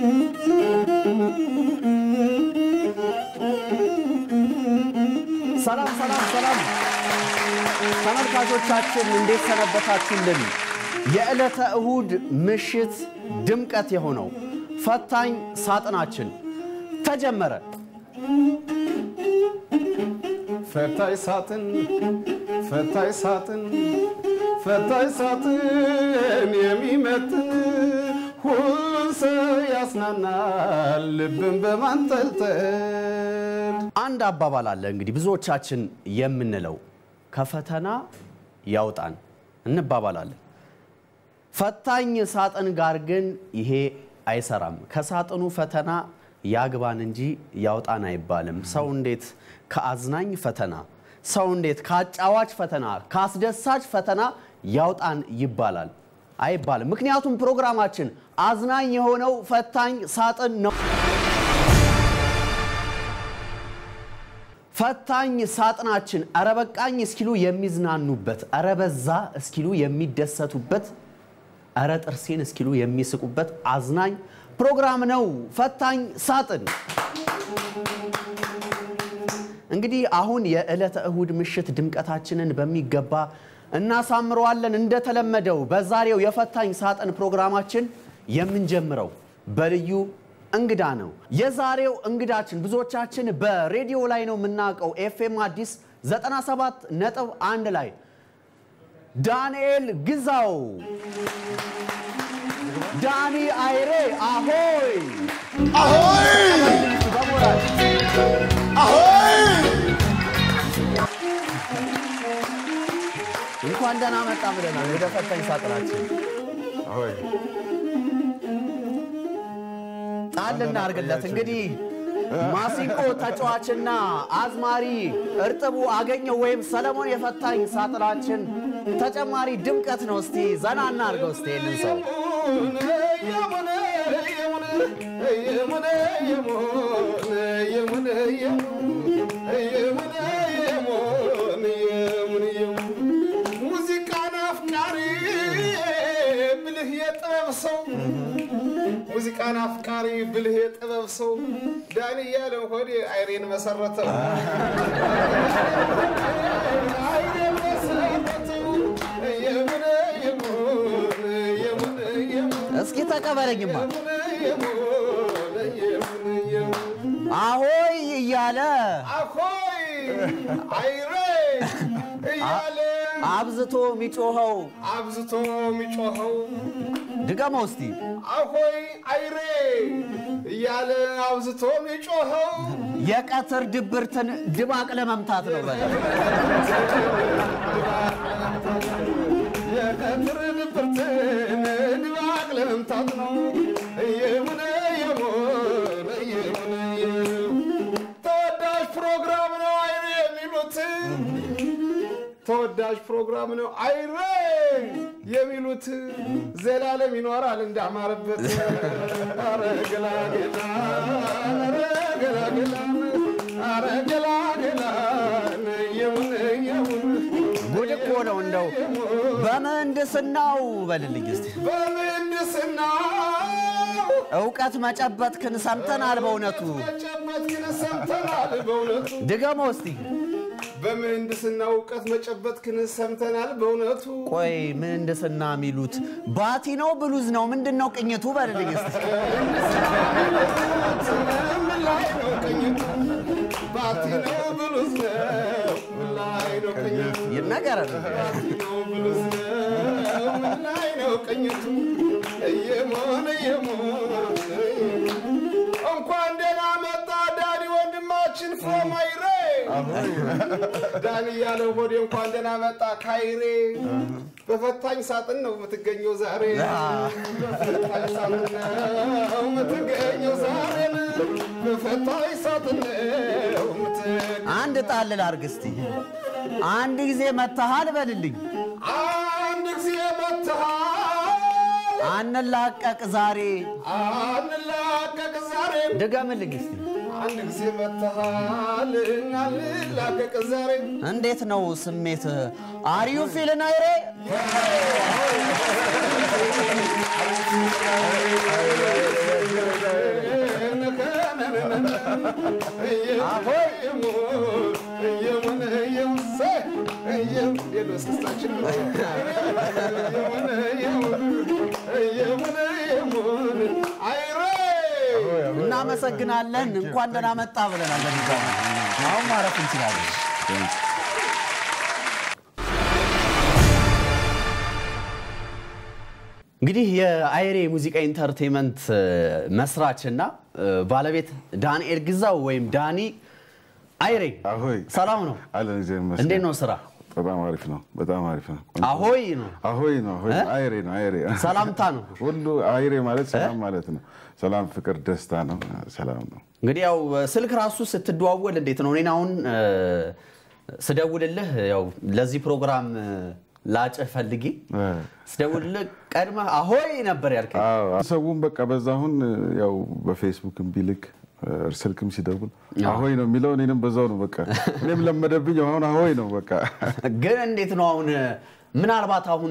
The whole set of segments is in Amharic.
ሰላም ሰላም ሰላም ተመልካቾቻችን እንዴት ሰነበታችሁልን? የዕለተ እሁድ ምሽት ድምቀት የሆነው ፈታኝ ሳጥናችን ተጀመረ። ፈታይ ሳጥን ፈታይ ሳጥን ፈታይ ሳጥን የሚመጥን ሁሉን ሰው ያስናናል ልብን በማንጠልጠል አንድ አባባል አለ እንግዲህ ብዙዎቻችን የምንለው ከፈተና ያውጣን እንባባላለን። ፈታኝ ሳጥን ጋር ግን ይሄ አይሰራም። ከሳጥኑ ፈተና ያግባን እንጂ ያውጣን አይባልም። ሰው እንዴት ከአዝናኝ ፈተና፣ ሰው እንዴት ከአጫዋች ፈተና፣ ከአስደሳች ፈተና ያውጣን ይባላል? አይባልም። ምክንያቱም ፕሮግራማችን አዝናኝ የሆነው ፈታኝ ሳጥን ነው። ፈታኝ ሳጥናችን እረ በቃኝ እስኪሉ የሚዝናኑበት፣ እረ በዛ እስኪሉ የሚደሰቱበት፣ እረ ጥርሴን እስኪሉ የሚስቁበት አዝናኝ ፕሮግራም ነው ፈታኝ ሳጥን። እንግዲህ አሁን የዕለተ እሁድ ምሽት ድምቀታችንን በሚገባ እናሳምረዋለን። እንደተለመደው በዛሬው የፈታኝ ሳጥን ፕሮግራማችን የምንጀምረው በልዩ እንግዳ ነው። የዛሬው እንግዳችን ብዙዎቻችን በሬዲዮ ላይ ነው የምናውቀው። ኤፍኤም አዲስ 97 ነጥብ አንድ ላይ ዳንኤል ግዛው፣ ዳኒ አይሬ አሆይ በሞራል እንኳን ደህና መጣ ብለናል ወደ ፈታኝ ሳጥናችን። ጣል እናድርግለት እንግዲህ ማሲንቆ ተጫዋችና አዝማሪ እርጥቡ አገኘው ወይም ሰለሞን የፈታኝ ሳጥናችን ተጨማሪ ድምቀት ነው። እስቲ ዘና እናድርገው እስቲ ይህንን ሰው ሙዚቃን አፍቃሪ ብልህ የጥበብ ሰው ሙዚቃን አፍቃሪ ብልህ የጥበብ ሰው ዳኒ እያለ ሆዴ አይሬን መሰረተው አይሬን መሰረተው የሙነ የሙነ የሙነ የሙነ እስኪ ተቀበለኝማ የሙነ የሙነ የሙነ አሆይ እያለ አኮይ አይሬ እያለ አብዝቶ የሚጮኸው አብዝቶ የሚጮኸው ድገመው እስቲ አሆይ አይሬ እያለ አብዝቶ የሚጮኸው የቀትር ድብርትን ድባቅ ለመምታት ነው በለ የቀትር ድብርትን ድባቅ ለመምታት ነው። የሙነ የሙነ የሙነ ተወዳጅ ፕሮግራም ነው አይሬ የሚሉት ተወዳጅ ፕሮግራም ነው አይሬ የሚሉት ዘላለም ይኖራል እንዳማረበት። ኧረ ገላገላ ኧረ ገላገላ ኧረ ገላገላ የሙነ የሙነ ጉድ እኮ ነው እንደው በምህንድስናው በልልኝ እስቲ በምህንድስና እውቀት መጨበጥክን ሰምተናል በእውነቱ መጨበጥ ግን ሰምተናል በእውነቱ ድገመው እስቲ በምህንድስና እውቀት መጨበጥ ግን ሰምተናል በእውነቱ ቆይ ምህንድስና የሚሉት ባቲ ነው ብሉዝ ነው ምንድን ነው ቅኝቱ በልልኝ እስቲ ምን ላይ ነው ቅኝቱ ባቲ ነው ብሉዝ ነው ምን ላይ ነው ቅኝቱ ይነገረን ባቲ ነው ብሉዝ ነው ምን ላይ ነው ቅኝቱ እየሞን እየሞን እንኳን ደህና መጣ ዳኒ ወንድማችን ፍሮም አይሬ ዳኒ ያለው ሆዴ እንኳን ደህና መጣ ካይሬ በፈታኝ ሳጥን ነው የምትገኘው ዛሬ በፈታኝ ሳጥን ነው የምትገኘው ዛሬ በፈታኝ ሳጥን ነው የምትገኘው አንድ ጣል ላድርግ እስቲ አንድ ጊዜ መታሃል በልልኝ አንድ ጊዜ መጥተሃል አንላቀቅ ዛሬ አንላቀቅ ዛሬ ድገምልኝ እስቲ አንድ ጊዜ መተሃል እናልላቀቅ ዛሬ እንዴት ነው ስሜት? አሪዩ ፊልን አይሬ እናመሰግናለን። እንኳን ደህና መጣ ብለናል። በድጋሚ አሁን ማረፍ እንችላለን። እንግዲህ የአይሬ ሙዚቃ ኢንተርቴንመንት መስራችና ባለቤት ዳንኤል ግዛው ወይም ዳኒ አይሬ አሆይ ሰላም ነው? አለን እግዚአብሔር ይመስገን። እንዴት ነው ስራ? በጣም አሪፍ ነው። በጣም አሪፍ ነው። አሆይ ነው አሆይ ነው። አሆይ እ? አይሬ ነው። አይሬ ሰላምታ ነው። ሁሉ አይሬ ማለት ሰላም ማለት ነው። ሰላም፣ ፍቅር፣ ደስታ ነው። ሰላም ነው። እንግዲህ ያው ስልክ ራሱ ስትደዋወል እንዴት ነው? እኔን አሁን እ፣ ስደውልልህ ያው ለዚህ ፕሮግራም እ፣ ላጭህ ፈልጌ እ። ስደውልልህ ቀድመህ አሆይ ነበር ያልከኝ። አዎ፣ ሰውም በቃ በዛ አሁን ያው በፌስቡክም ቢልክ እ፣ ስልክም ሲደውል አሆይ ነው የሚለው እኔንም በዛው ነው በቃ እኔም ለመደብኝ። አሁን አሆይ ነው በቃ ግን እንዴት ነው አሁን ምናልባት አሁን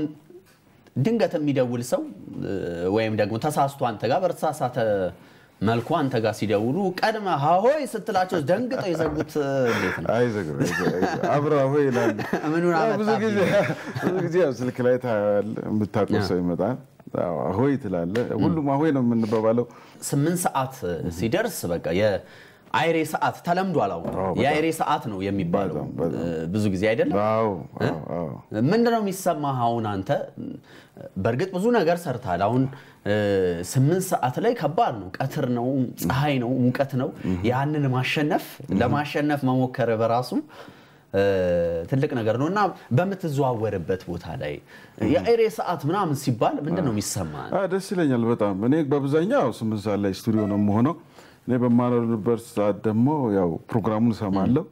ድንገት የሚደውል ሰው እ፣ ወይም ደግሞ ተሳስቶ አንተ ጋር በተሳሳተ መልኩ አንተ ጋር ሲደውሉ ቀድመ ሀሆይ ስትላቸው ደንግጠው የዘጉት እ፣ እንዴት ነው? አይዘግም አይዘግም። አብረው አሆይ ይላሉ። ምኑን ያው ብዙ አመጣብኝ? ጊዜ ብዙ ጊዜ ያው ስልክ ላይ ታያለህ፣ የምታውቀው ሰው ይመጣል። አዎ፣ አሆይ ትላለህ። ሁሉም አሆይ ነው የምንባባለው። ስምንት ሰዓት ሲደርስ በቃ የአይሬ ሰዓት ተለምዷል። አሁን አዎ፣ በጣም። የአይሬ ሰዓት ነው የሚባለው በጣም፣ በጣም። እ፣ ብዙ ጊዜ አይደለም። አዎ አዎ አዎ ምንድነው የሚሰማህ አሁን አንተ? በእርግጥ ብዙ ነገር ሰርታል። አሁን እ፣ ስምንት ሰዓት ላይ ከባድ ነው። ቀትር ነው፣ ፀሐይ ነው፣ ሙቀት ነው። ያንን ማሸነፍ ለማሸነፍ መሞከር በራሱ እ፣ ትልቅ ነገር ነው እና በምትዘዋወርበት ቦታ ላይ የአይሬ ሰዓት ምናምን ሲባል ምንድን ነው የሚሰማህ? አ፣ ደስ ይለኛል በጣም። እኔ በአብዛኛው ስምንት ሰዓት ላይ ስቱዲዮ ነው የምሆነው። እኔ በማኖርበት ሰዓት ደግሞ ያው ፕሮግራሙን እሰማለሁ።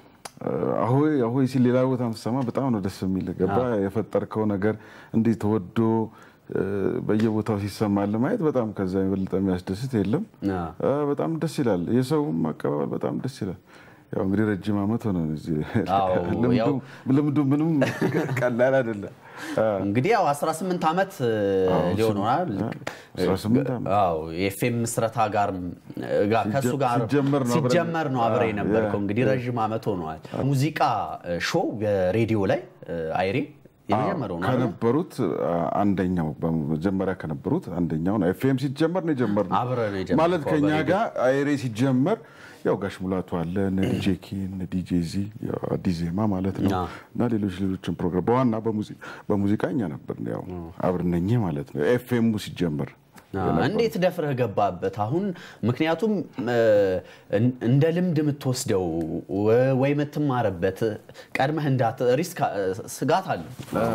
አሆይ አሆይ ሲል ሌላ ቦታ ስሰማ በጣም ነው ደስ የሚል ገባ። የፈጠርከው ነገር እንዴት ተወዶ እ፣ በየቦታው ሲሰማል ማየት በጣም ከዛ የበለጠ የሚያስደስት የለም። አዎ። አ፣ በጣም ደስ ይላል። የሰውም አቀባበል በጣም ደስ ይላል። ያው እንግዲህ ረጅም ዓመት ሆነ እዚህ አዎ፣ ልምዱ ያው- ልምዱ ምንም ቀላል አይደለም። አ፣ እንግዲህ ያው 18 ዓመት እ፣ ሊሆን ሆናል። 18 ዓመት። አዎ የኤፍኤም ምስረታ ጋር ጋር ከሱ ጋር ሲጀመር ነው አብረን- ሲጀመር ነው አብረ አዎ፣ የነበርከው። ያ፣ እንግዲህ ረዥም ዓመት ሆነዋል። ሙዚቃ እ፣ ሾው በሬዲዮ ላይ እ፣ አይሬ የመጀመሪያው ነው አይደል? ከነበሩት አ፣ አንደኛው በመጀመሪያ ከነበሩት አንደኛው ነው። ኤፍኤም ሲጀመር ነው የጀመርነው። አብረን ነው የጀመርነው ማለት ከኛ በሬዲዮ። ጋር አይሬ ሲጀመር ያው ጋሽ ሙላቱ አለ እነ ዲጄ ኪ እነ ዲጄ ዚ ያው አዲስ ዜማ ማለት ነው አዎ። እና ሌሎች ሌሎችን ፕሮግራም በዋና በሙዚ- በሙዚቃ እኛ ነበር ያው አብርነኝ ማለት ነው ኤፍኤሙ ሲጀመር አዎ፣ እንዴት ደፍረህ ገባበት? አሁን ምክንያቱም እ፣ እን- እንደ ልምድ የምትወስደው ወ- ወይ የምትማርበት ቀድመህ እንዳት ሪስክ እ፣ ስጋት አለ።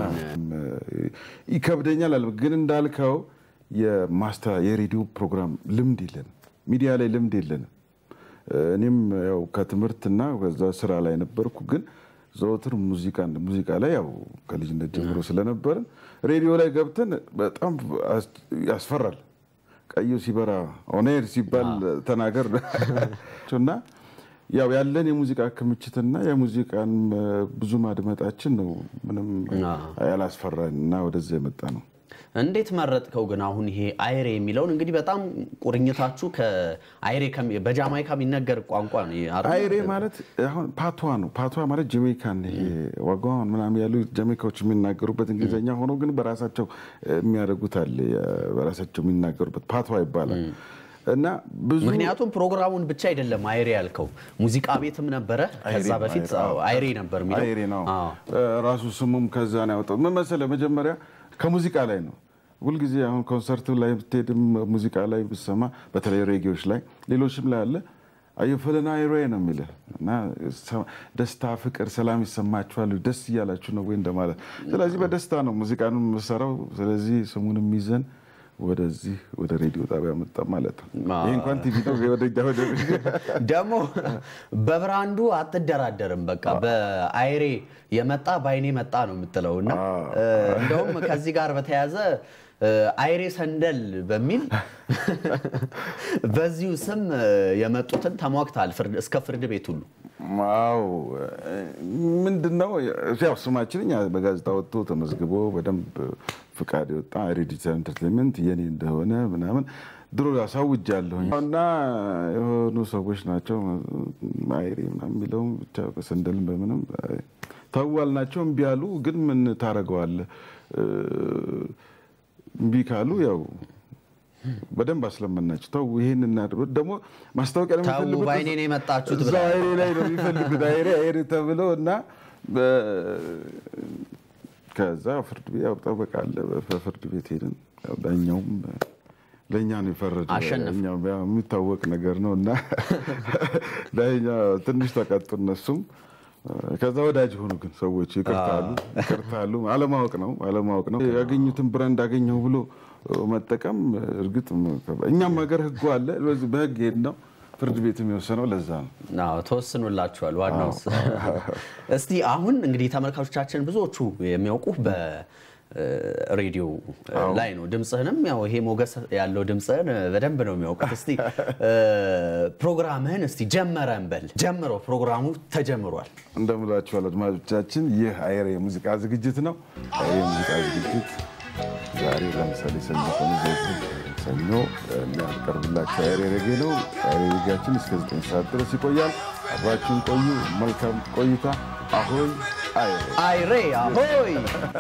ይከብደኛል አለ ግን እንዳልከው የማስታ የሬዲዮ ፕሮግራም ልምድ የለንም፣ ሚዲያ ላይ ልምድ የለንም። እኔም ያው ከትምህርትና ከዛ ስራ ላይ ነበርኩ፣ ግን ዘወትር ሙዚቃ ሙዚቃ ላይ ያው ከልጅነት ጀምሮ ስለነበርን ሬዲዮ ላይ ገብተን በጣም አስ- ያስፈራል። ቀዩ ሲበራ ኦኔር ሲባል ተናገር እና ያው ያለን የሙዚቃ ክምችትና የሙዚቃን እ፣ ብዙ ማድመጣችን ነው ምንም ያላስፈራን እና ወደዚያ የመጣ ነው። እንዴት መረጥከው ግን? አሁን ይሄ አይሬ የሚለውን እንግዲህ በጣም ቁርኝታችሁ ከአይሬ ከሚ- በጃማይካ የሚነገር ቋንቋ ነው ይሄ አይደል? አይሬ ማለት አሁን ፓቷ ነው። ፓቷ ማለት ጀሜይካን ይሄ ዋጋዋን ምናምን ያሉ ጀሜይካዎች የሚናገሩበት እንግሊዝኛ ሆኖ ግን በራሳቸው የሚያደርጉት አለ። በራሳቸው የሚናገሩበት ፓቷ ይባላል እና ብዙ ምክንያቱም ፕሮግራሙን ብቻ አይደለም አይሬ ያልከው ሙዚቃ ቤትም ነበረ። ከዛ አይሬ፣ በፊት አይሬ፣ አዎ፣ አይሬ ነበር የሚለው አይሬ ነው አዎ። ራሱ ስሙም ከዛ ነው ያወጣው። ምን መሰለህ መጀመሪያ ከሙዚቃ ላይ ነው። ሁልጊዜ አሁን ኮንሰርቱ ላይ ብትሄድም ሙዚቃ ላይ ብትሰማ፣ በተለይ ሬጌዎች ላይ ሌሎችም ላይ አለ አየፈለና አይሬ ነው የሚልህ እና ሰ- ደስታ፣ ፍቅር፣ ሰላም ይሰማችኋል ደስ እያላችሁ ነው ወይ እንደማለት። ስለዚህ በደስታ ነው ሙዚቃን የምሰራው። ስለዚህ ስሙንም ይዘን ወደዚህ ወደ ሬዲዮ ጣቢያ መጣ ማለት ነው። ይህ እንኳን ቲቪ ነው ወደኛ ወደ ደግሞ በብራንዱ አትደራደርም። በቃ በአይሬ የመጣ በአይኔ መጣ ነው የምትለው እና እ፣ እንደውም ከዚህ ጋር በተያያዘ አይሬ ሰንደል በሚል በዚሁ ስም የመጡትን ተሟግተሃል ፍርድ- እስከ ፍርድ ቤት ሁሉ። አዎ ምንድን ነው ያው ስማችን እኛ በጋዜጣ ወጥቶ ተመዝግቦ በደንብ ፍቃድ የወጣ ሬዲተር ኢንተርቴንመንት የኔ እንደሆነ ምናምን ድሮ ያሳውጃለሁኝ እና የሆኑ ሰዎች ናቸው አይሬ ምናምን የሚለው ብቻ በሰንደልም በምንም ተዋል ናቸው እምቢ አሉ። ግን ምን ታደርገዋለህ? እምቢ ካሉ ያው በደንብ አስለመናቸው። ተው ይሄን እናድርግ። ደግሞ ማስታወቂያ ነው ተው የሚፈልጉት በአይኔ ነው የመጣችሁት እዛ ብለሃል። አይሬ ላይ ነው የሚፈልጉት አይሬ አይሬ ተብሎ እና በ- ከዛ ፍርድ ቤት ያው ጠበቃ አለ። በፍርድ ቤት ሄድን። ያው ዳኛውም ለእኛ ነው የፈረደ። አሸነፉ። እኛ ያው የሚታወቅ ነገር ነው እና ዳኛ ትንሽ ተቀጡ እነሱም። ከዛ ወዳጅ ሆኑ ግን ሰዎች ይቅርታሉ ይቅርታሉ። አለማወቅ ነው አለማወቅ ነው። ያገኙትን ብራንድ አገኘው ብሎ መጠቀም እርግጥ እኛም ሀገር ህጉ አለ። በዚህ በህግ ሄድ ነው ፍርድ ቤት የሚወሰነው ለዛ ነው። አዎ ተወስኖላችኋል። ዋናው እስቲ አሁን እንግዲህ ተመልካቾቻችን ብዙዎቹ የሚያውቁ በሬዲዮ ላይ ነው። ድምፅህንም ያው ይሄ ሞገስ ያለው ድምፅህን በደንብ ነው የሚያውቁት። እስቲ ፕሮግራምህን እስቲ ጀመረን በል። ጀምሮ ፕሮግራሙ ተጀምሯል። እንደምላችኋል አድማጮቻችን፣ ይህ አይሬ የሙዚቃ ዝግጅት ነው። አይሬ የሙዚቃ ዝግጅት ዛሬ ለምሳሌ ሰኞ ቀን ዘወትር ሰኞ የሚያቀርብላቸው አይሬ ሬጌ ነው። አይሬ ሬጌያችን እስከ 9 ሰዓት ድረስ ይቆያል። አብራችሁን ቆዩ። መልካም ቆይታ። አሆይ አይሬ አይሬ አሆይ!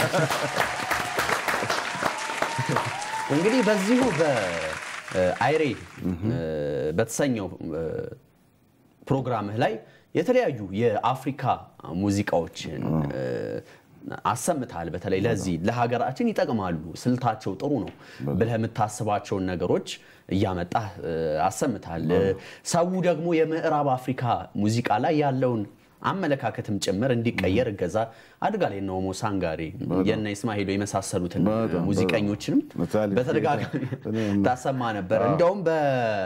እንግዲህ በዚሁ በአይሬ በተሰኘው ፕሮግራምህ ላይ የተለያዩ የአፍሪካ ሙዚቃዎችን አሰምተሃል። በተለይ ለዚህ ለሀገራችን ይጠቅማሉ፣ ስልታቸው ጥሩ ነው ብለህ የምታስባቸውን ነገሮች እያመጣህ አሰምተሃል። ሰው ደግሞ የምዕራብ አፍሪካ ሙዚቃ ላይ ያለውን አመለካከትም ጭምር እንዲቀየር እገዛ አድርጋል። የነ ኦሞ ሳንጋሬ የነ ኢስማኤሎ የመሳሰሉትን በጣም ሙዚቀኞችንም ምሳሌ በተደጋጋሚ እኔም- ታሰማ ነበር። እንደውም በ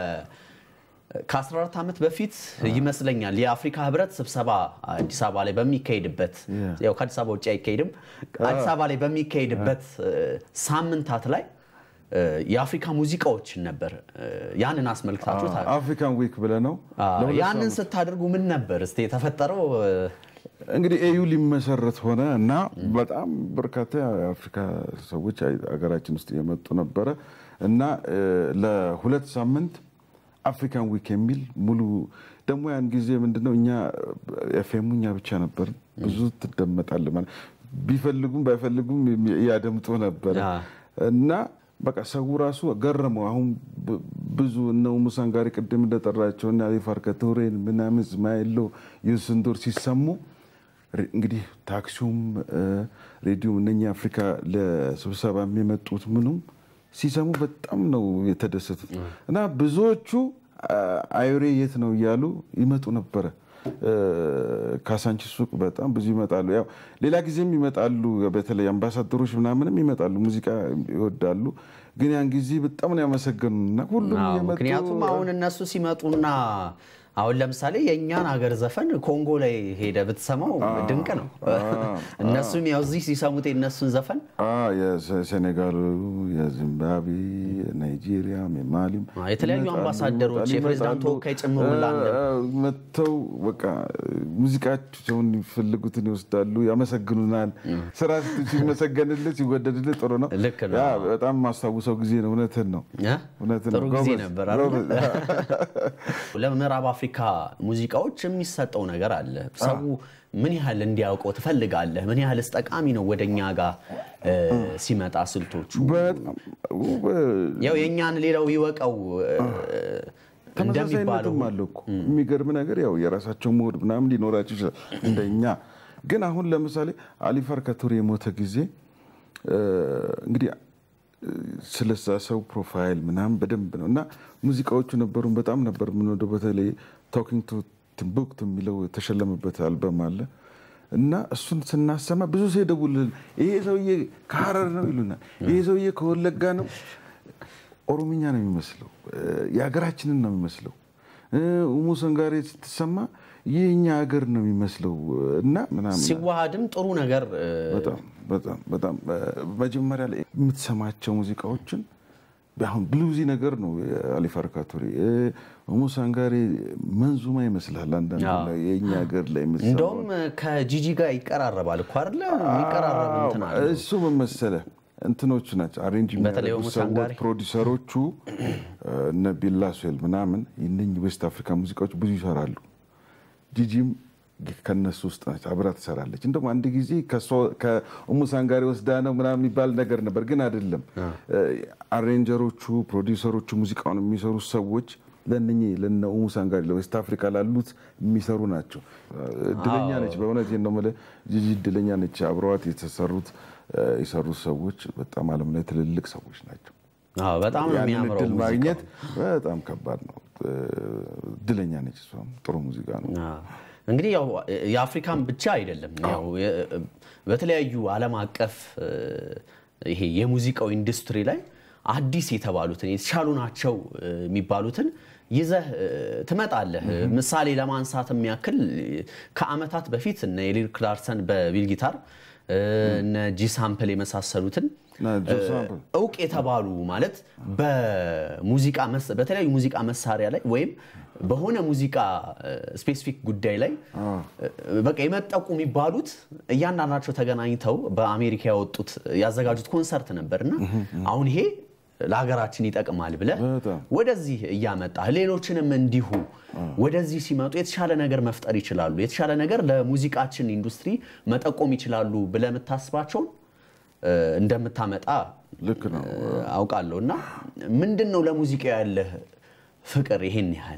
ከ14 ዓመት በፊት ይመስለኛል የአፍሪካ ህብረት ስብሰባ አዲስ አበባ ላይ በሚካሄድበት ያው ከአዲስ አበባ ውጭ አይካሄድም። አዲስ አበባ ላይ በሚካሄድበት እ፣ ሳምንታት ላይ እ፣ የአፍሪካ ሙዚቃዎችን ነበር እ፣ ያንን አስመልክታችሁ ታ- አፍሪካን ዊክ ብለህ ነው አ፣ ለሁለት ያንን ሳምንት ስታደርጉ ምን ነበር እስቲ የተፈጠረው? እ፣ እንግዲህ ኤዩ ሊመሰረት ሆነ እና በጣም በርካታ የአፍሪካ ሰዎች ሀገራችን ውስጥ የመጡ ነበረ እና እ፣ ለሁለት ሳምንት አፍሪካን ዊክ የሚል ሙሉ ደግሞ ያን ጊዜ ምንድነው እኛ ኤፍኤሙ እኛ ብቻ ነበር ብዙ ትደመጣለህ ማለት ቢፈልጉም ባይፈልጉም ያደምጡ ነበረ አ። እና በቃ ሰው ራሱ ገረመው። አሁን ብ- ብዙ እነ ሙሳን ጋር ቅድም እንደጠራቸው እና ሪፋር ከቶሬን ምናምን እስማኤሎ ዩስንዶር ሲሰሙ ሬ- እንግዲህ ታክሲውም እ፣ ሬዲዮም እነኛ አፍሪካ ለስብሰባ የሚመጡት ምኑም ሲሰሙ በጣም ነው የተደሰቱት እና ብዙዎቹ አ- አይሬ የት ነው እያሉ ይመጡ ነበረ። እ፣ ካሳንቺስ ሱቅ በጣም ብዙ ይመጣሉ። ያው ሌላ ጊዜም ይመጣሉ። በተለይ አምባሳደሮች ምናምንም ይመጣሉ፣ ሙዚቃ ይወዳሉ። ግን ያን ጊዜ በጣም ነው ያመሰገኑና ሁሉም አዎ፣ እየመጡ ምክንያቱም አሁን እነሱ ሲመጡና አሁን ለምሳሌ የእኛን ሀገር ዘፈን ኮንጎ ላይ ሄደ ብትሰማው ድንቅ ነው። እነሱም ያው እዚህ ሲሰሙት የእነሱን ዘፈን አ፣ የሴኔጋሉ፣ የዚምባብዌ፣ የናይጄሪያም፣ የማሊም አ፣ የተለያዩ ይመጣሉ፣ አምባሳደሮች፣ ይመጣሉ፣ የፕሬዝዳንት ይመጣሉ። ተወካይ ጭምር ሁላ አለ። አ፣ መጥተው በቃ ሙዚቃቸውን ይፈልጉትን ይወስዳሉ፣ ያመሰግኑናል። ስራ ስት- ሲመሰገንልህ ሲወደድልህ ጥሩ ነው። ልክ ነው። ያ በጣም ማስታውሰው ጊዜ ነው። እውነትን ነው። እ? እውነትን ጥሩ ነው። ጊዜ ጎበዝ፣ ነበር አይደል? ጎበዝ። ለምዕራብ አፍሪካ ሙዚቃዎች የሚሰጠው ነገር አለ። ሰው ምን ያህል እንዲያውቀው ትፈልጋለህ? ምን ያህልስ ጠቃሚ ነው ወደ እኛ ጋር እ፣ ሲመጣ ስልቶቹ? በጣም ያው የእኛን ሌላው ይወቀው እ፣ እንደሚባለው ተመሳሳይነትም አለው እኮ የሚገርም ነገር ያው የራሳቸው ሞድ ምናምን ሊኖራቸው ይችላል እንደኛ። ግን አሁን ለምሳሌ አሊፈር ከቱሬ የሞተ ጊዜ እ፣ እንግዲህ እ፣ ስለዛ ሰው ፕሮፋይል ምናምን በደንብ ነው እና ሙዚቃዎቹ ነበሩን በጣም ነበር የምንወደው። በተለይ ቶኪንግ ቱ ቲምቡክቱ የሚለው የተሸለመበት አልበም አለ እና እሱን ስናሰማ ብዙ ሰው ይደውልልን፣ ይሄ ሰውዬ ከሀረር ነው ይሉናል፣ ይሄ ሰውዬ ከወለጋ ነው ኦሮምኛ ነው የሚመስለው፣ እ፣ የሀገራችንን ነው የሚመስለው። እ፣ ኡሙ ሰንጋሬ ስትሰማ የእኛ ሀገር ነው የሚመስለው እና ምናምን ሲዋሃድም ጥሩ ነገር እ፣ በጣም በጣም በጣም እ፣ መጀመሪያ ላይ የምትሰማቸው ሙዚቃዎችን አሁን ብሉዚ ነገር ነው። አሊ ፈርካቶሪ ሙሳንጋሬ መንዙማ ይመስላል አንዳንድ አዎ። ላይ የእኛ ሀገር ላይ የምትሰማው እንደውም ከጂጂ ጋር ይቀራረባል እኮ አይደለ? የሚቀራረብ እንትን አለ። እሱ ምን መሰለህ እንትኖቹ ናቸው አሬንጅ በተለይ የሚያደርጉ ኦሞ ሰዎች ሳንጋሪ። ፕሮዲሰሮቹ እነ ቢላ ሶል ምናምን እነኝህ ዌስት አፍሪካ ሙዚቃዎች ብዙ ይሰራሉ። ጂጂም ከነሱ ውስጥ ናቸው፣ አብራ ትሰራለች። እንደውም አንድ ጊዜ ከእሷ- ከኦሞ ሳንጋሪ ወስዳ ነው ምናምን የሚባል ነገር ነበር፣ ግን አይደለም። አሬንጀሮቹ ፕሮዲሰሮቹ ሙዚቃውን የሚሰሩ ሰዎች ለእነኚህ ለነ ኦሞ ሳንጋሪ ለዌስት አፍሪካ ላሉት የሚሰሩ ናቸው። እድለኛ ነች፣ በእውነት ነው የምልህ ጂጂ እድለኛ ነች። አብረዋት የተሰሩት የሰሩት ሰዎች በጣም ዓለም ላይ ትልልቅ ሰዎች ናቸው። አዎ፣ በጣም ነው ያንን የሚያምረው እድል ሙዚቃው። ማግኘት በጣም ከባድ ነው። እድለኛ ነች። እሷም ጥሩ ሙዚቃ ነው። አዎ። እንግዲህ ያው የአፍሪካን ብቻ አይደለም ያው የ- በተለያዩ ዓለም አቀፍ እ፣ ይሄ የሙዚቃው ኢንዱስትሪ ላይ አዲስ የተባሉትን የተሻሉ ናቸው እ፣ የሚባሉትን ይዘህ እ፣ ትመጣለህ። ምሳሌ ለማንሳት የሚያክል ከዓመታት በፊት እነ ኤሊር ክላርሰን በቢል ጊታር እ፣ እነ ጂ ሳምፕል የመሳሰሉትን እና ጆ ሳምፕል እውቅ የተባሉ ማለት በሙዚቃ መስ- በተለያዩ ሙዚቃ መሳሪያ ላይ ወይም በሆነ ሙዚቃ ስፔሲፊክ ጉዳይ ላይ እ፣ በቃ የመጠቁ የሚባሉት እያንዳንዳቸው ተገናኝተው በአሜሪካ ያወጡት ያዘጋጁት ኮንሰርት ነበርና አሁን ይሄ ለሀገራችን ይጠቅማል ብለህ በጣም ወደዚህ እያመጣህ ሌሎችንም እንዲሁ ወደዚህ ሲመጡ የተሻለ ነገር መፍጠር ይችላሉ፣ የተሻለ ነገር ለሙዚቃችን ኢንዱስትሪ መጠቆም ይችላሉ ብለህ የምታስባቸውን እ፣ እንደምታመጣ ልክ ነው። አውቃለሁ። እና ምንድን ነው ለሙዚቃ ያለህ ፍቅር ይሄን ያህል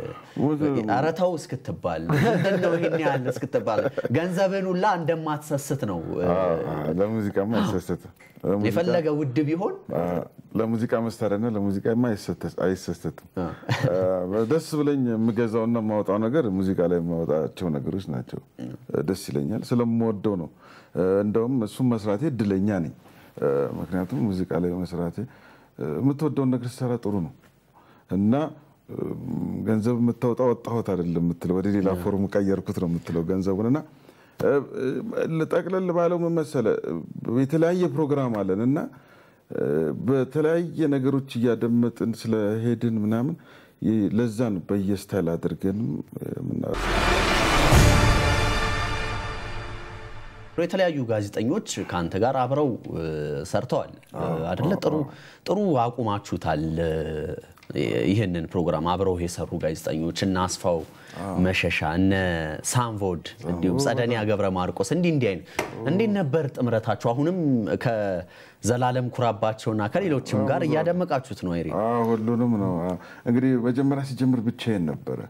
ኧረ ተው እስክትባል ምንድን ነው ይሄን ያህል እስክትባል ገንዘብን ሁላ እንደማትሰስት ነው እ፣ ለሙዚቃማ አይሰስትም። የፈለገ ውድ ቢሆን ለሙዚቃ መሳሪያና ለሙዚቃማ አይሰስትም። ደስ ብለኝ የምገዛውና የማወጣው ነገር ሙዚቃ ላይ የማወጣቸው ነገሮች ናቸው። ደስ ይለኛል፣ ስለምወደው ነው። እንደውም እሱም መስራቴ እድለኛ ነኝ። ምክንያቱም ሙዚቃ ላይ መስራቴ የምትወደውን ነገር ሲሰራ ጥሩ ነው እና ገንዘብ የምታወጣ ወጣሁት አይደለም የምትለው ወደ ሌላ ፎርም ቀየርኩት ነው የምትለው ገንዘቡን እና ጠቅለል ባለው ምን መሰለህ የተለያየ ፕሮግራም አለን እና በተለያየ ነገሮች እያደመጥን ስለሄድን ምናምን ለዛ ነው በየስታይል አድርገን ምና የተለያዩ ጋዜጠኞች ከአንተ ጋር አብረው እ፣ ሰርተዋል አደለ? ጥሩ ጥሩ አቁማችሁታል። እ፣ ይህንን ፕሮግራም አብረው የሰሩ ጋዜጠኞች እነ አስፋው መሸሻ እነ ሳምቮድ እንዲሁም ጸደኒያ ገብረ ማርቆስ እንዲህ እንዲህ አይነት እንዴት ነበር ጥምረታችሁ? አሁንም ከዘላለም ኩራባቸውና ከሌሎችም ጋር እያደመቃችሁት ነው አይሬ? አዎ፣ ሁሉንም ነው አዎ። እንግዲህ መጀመሪያ ሲጀምር ብቻዬን ነበረ።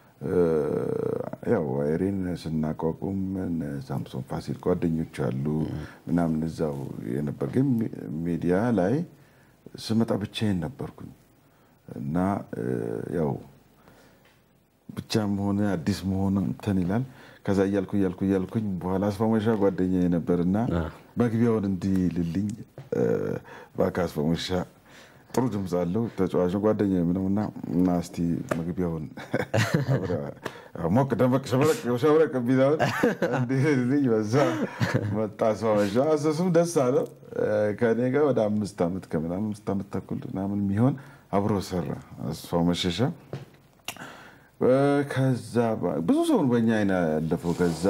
ያው አይሬን ስናቋቁም እነ ሳምሶን ፋሲል ጓደኞች አሉ ምናምን እዛው የነበር ግን ሚዲያ ላይ ስመጣ ብቻዬን ነበርኩኝ እና ያው ብቻ መሆን አዲስ መሆን እንትን ይላል። ከዛ እያልኩ እያልኩ እያልኩኝ በኋላ አስፋመሻ ጓደኛ ነበርና መግቢያውን እንዲልልኝ እባክህ አስፋመሻ ጥሩ ድምፅ አለው ተጫዋች ነው ጓደኛ ምነው እና እና እስቲ መግቢያውን ሞቅ ደመቅ ሸብረቅ ሸብረቅ ቢለውን እንዲልኝ በዛ መጣ አስፋመሻ። እሱም ደስ አለው። ከኔ ጋር ወደ አምስት ዓመት ከምናምን አምስት ዓመት ተኩል ምናምን የሚሆን አብሮ ሰራ አስፋው መሸሻ። ከዛ ብዙ ሰውን በእኛ አይነ ያለፈው። ከዛ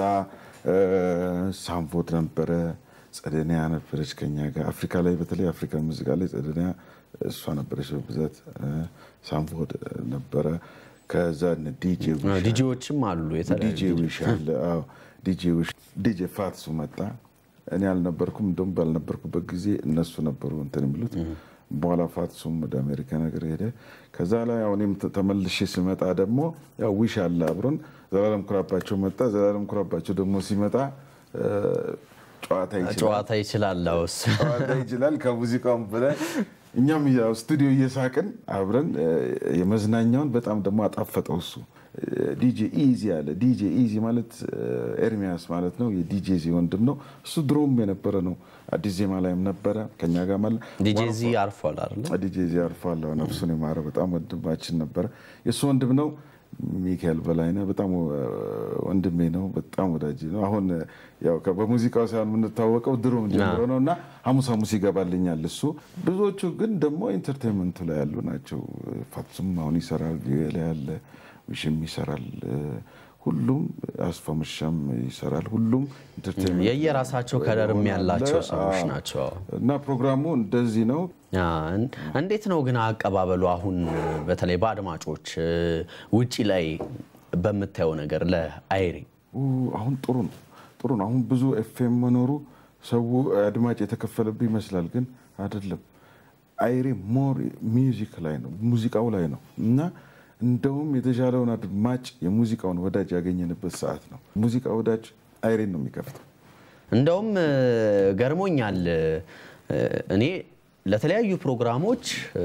ሳምፎድ ነበረ፣ ጸደኒያ ነበረች ከኛ ጋር አፍሪካ ላይ በተለይ አፍሪካ ሙዚቃ ላይ ጸደኒያ እሷ ነበረች በብዛት። ሳምፎድ ነበረ። ከዛ ዲጄ ዲጄዎችም አሉ የተለያዩ ዲጄ ዊሽ አለ። አዎ ዲጄ ዊሽ ዲጄ ፋትሱ መጣ። እኔ አልነበርኩም። እንደውም ባልነበርኩበት ጊዜ እነሱ ነበሩ እንትን የሚሉት በኋላ ፋትሱም ወደ አሜሪካ ነገር ሄደ። ከዛ ላይ አሁን እኔም ተመልሼ ስመጣ ደግሞ ያው ዊሽ አለ አብሮን። ዘላለም ኩራባቸው መጣ። ዘላለም ኩራባቸው ደግሞ ሲመጣ ጨዋታ ይችላል ጨዋታ ይችላል። አዎ እሱ ጨዋታ ይችላል ከሙዚቃውም ብለን እኛም ያው ስቱዲዮ እየሳቅን አብረን የመዝናኛውን በጣም ደግሞ አጣፈጠው እሱ። ዲጄ ኢዚ አለ። ዲጄ ኢዚ ማለት ኤርሚያስ ማለት ነው። የዲጄ ዚ ወንድም ነው እሱ። ድሮም የነበረ ነው። አዲስ ዜማ ላይም ነበረ ከኛ ጋር ማለት ዲጄ ዚ አርፏል አይደለ? ዲጄ ዚ አርፏል። ነፍሱን የማረ በጣም ወንድማችን ነበረ። የእሱ ወንድም ነው። ሚካኤል በላይነህ በጣም ወንድሜ ነው፣ በጣም ወዳጅ ነው። አሁን ያው በሙዚቃው ሳይሆን የምንታወቀው ድሮም ጀምሮ ነው እና ሐሙስ ሐሙስ ይገባልኛል እሱ። ብዙዎቹ ግን ደግሞ ኢንተርቴንመንቱ ላይ ያሉ ናቸው። ፋትሱም አሁን ይሰራል፣ ላይ ያለ ውሽም ይሰራል፣ ሁሉም አስፋመሻም ይሰራል። ሁሉም ኢንተርቴንመንት የየራሳቸው ከለርም ያላቸው አለ። ሰዎች አዎ። ናቸው። እና ፕሮግራሙ እንደዚህ ነው። አ፣ እንዴት ነው ግን አቀባበሉ አሁን በተለይ በአድማጮች ውጪ ላይ በምታየው ነገር ለአይሬ ኡ፣ አሁን ጥሩ ነው ጥሩ ነው። አሁን ብዙ ኤፍኤም መኖሩ ሰው አድማጭ የተከፈለብህ ይመስላል፣ ግን አይደለም። አይሬ ሞር ሚውዚክ ላይ ነው ሙዚቃው ላይ ነው እና እንደውም የተሻለውን አድማጭ የሙዚቃውን ወዳጅ ያገኘንበት ሰዓት ነው። ሙዚቃ ወዳጅ አይሬን ነው የሚከፍተው። እንደውም እ፣ ገርሞኛል እ፣ እኔ ለተለያዩ ፕሮግራሞች እ፣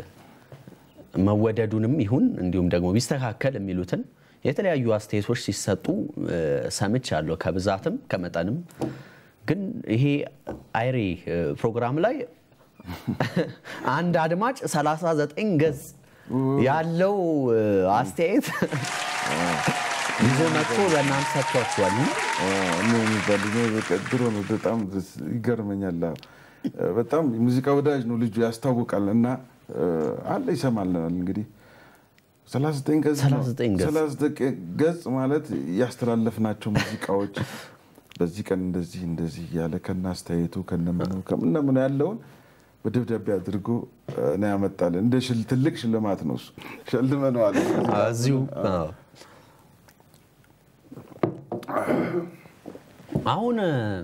መወደዱንም ይሁን እንዲሁም ደግሞ ቢስተካከል የሚሉትን የተለያዩ አስተያየቶች ሲሰጡ እ፣ ሰምቻለሁ ከብዛትም ከመጠንም። ግን ይሄ አይሬ እ፣ ፕሮግራም ላይ አንድ አድማጭ 39 ገጽ ያለው እ፣ አስተያየት ይዞ መጥቶ ለእናንተ ሰጥቷችኋል። እኔ የሚባል እኔ በቃ ድሮ ነው በጣም ደስ- ይገርመኛል። አዎ። በጣም የሙዚቃ ወዳጅ ነው ልጁ ያስታውቃል። እና አለ ይሰማልናል እንግዲህ 39 ገጽ ነው። 39 ገጽ። 39 ገጽ ማለት ያስተላለፍናቸው ሙዚቃዎች በዚህ ቀን እንደዚህ እንደዚህ እያለ ከነ አስተያየቱ ከነምኑ ከምነምኑ ያለውን በደብዳቤ አድርጎ ነው ያመጣልን። እንደ ሽል ትልቅ ሽልማት ነው እሱ ሸልመነዋል። እዚሁ አዎ። አሁን